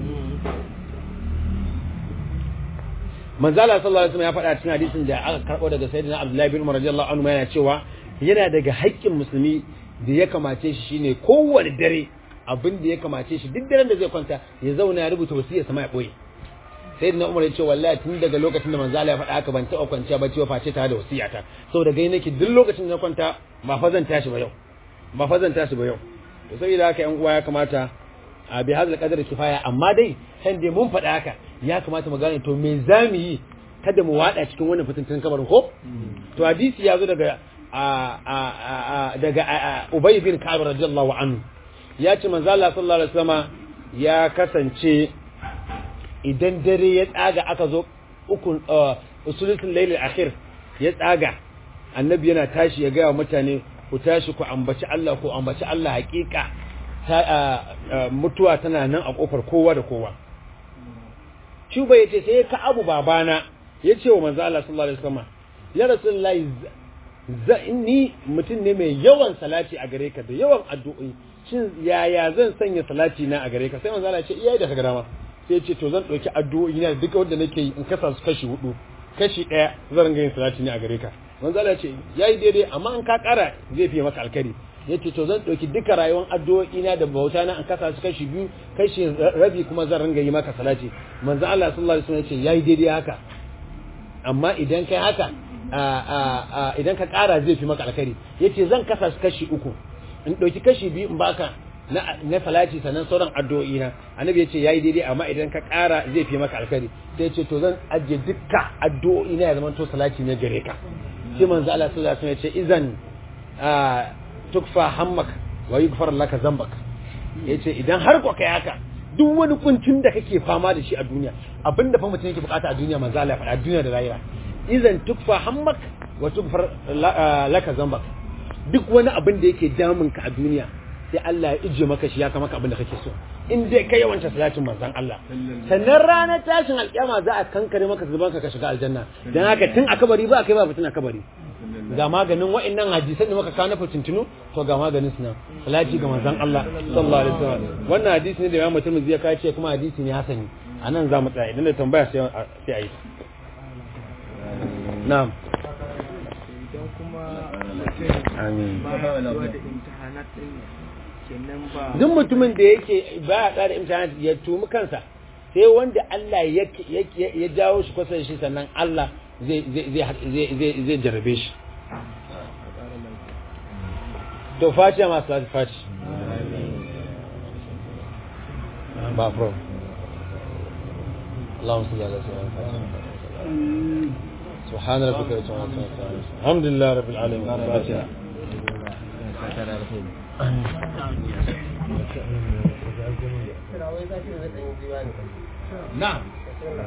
manzala sallallahu alaihi wasallam ya faɗa cikin hadisin da aka karɓo daga sayyidina Abdullahi bin Umar radiyallahu anhu yana cewa yana daga haƙƙin musulmi da ya kamace shi shine kowane dare abin da ya kamace shi duk daren da zai kwanta ya zauna ya rubuta wasiyar sama ya boye sai da umar ya ce wallahi tun daga lokacin da manzo Allah ya faɗa haka ban taɓa kwanciya ba cewa face tare da wasiyata saboda gai nake duk lokacin da na kwanta ba fa zan tashi ba yau ba fa zan tashi ba yau to saboda haka yan uwa ya kamata a bi hadal qadar kifaya amma dai kan dai mun faɗa haka ya kamata mu gane to me zamu yi kada mu wada cikin wannan fitintun kabarin ko to hadisi ya zo daga a daga Ubay bin Ka'ab radiyallahu anhu ya ce manzo Allah sallallahu alaihi wasallam ya kasance idan dare ya tsaga aka zo uku usulutul layl akhir ya tsaga annabi yana tashi ya gaya mutane ku tashi ku ambaci Allah ku ambaci Allah hakika mutuwa tana nan a kofar kowa da kowa Shuba yace sai ka abu babana yace wa manzo Allah sallallahu alaihi wasallam ya rasulullahi ni mutum ne mai yawan salati a gare ka da yawan addu'o'i shin yaya zan sanya salati na a gare ka sai manzo Allah ya ce iyaye da ka dama sai ce to zan dauki addu'o'i na duka wanda nake yi in kasa su kashi hudu kashi daya zan ringa yin salati ne a gare ka manzo Allah ya ce yayi daidai amma in ka kara zai fiye maka alkari yace to zan dauki duka rayuwar addu'o'i na da bauta na in kasa su kashi biyu kashi rabi kuma zan ringa yi maka salati manzo Allah sallallahu alaihi wasallam ya ce yayi daidai haka amma idan kai haka idan ka kara zai fi maka alkari yace zan kasa su kashi uku in ɗauki kashi biyu in baka na salati sannan sauran addu'o'i na annabi yace yayi daidai amma idan ka ƙara zai fi maka alkhairi sai yace to zan ajiye dukkan addu'o'i na ya zama to salati ne gare ka sai manzo Allah sallallahu alaihi wasallam yace idan tukfa hammak wa yughfar laka zambak yace idan har ko kai haka duk wani kuncin da kake fama da shi a duniya abinda fa mutum yake bukata a duniya manzo Allah ya faɗa duniya da lahira idan tukfa hammak wa tughfar laka zambak duk wani abin da yake damun ka a duniya sai Allah ya ije maka shi ya kama abin da kake so in dai kai yawancin salatin manzon Allah sannan ranar tashin alƙiyama za a kankare maka zuban ka ka shiga aljanna dan haka tun a kabari ba kai ba fitina kabari ga maganin wa'annan hadisan da muka kawo na fitintunu to ga maganin su nan salati ga manzon Allah sallallahu alaihi wasallam wannan hadisi ne da Imam Tirmidhi ya kace kuma hadisi ne hasani anan za mu tsaya idan da tambaya sai sai a yi na'am idan kuma amin ba da imtihanat din kenan ba duk mutumin da yake ba ya tsara imtihanat ya tumi kansa sai wanda Allah ya jawo shi kusa da shi sannan Allah zai zai zai jarabe shi to fatiha masu lati fati ba pro اللهم صل على سيدنا محمد سبحان ربك رب العزة عما يصفون الحمد لله رب العالمين الفاتحة na'am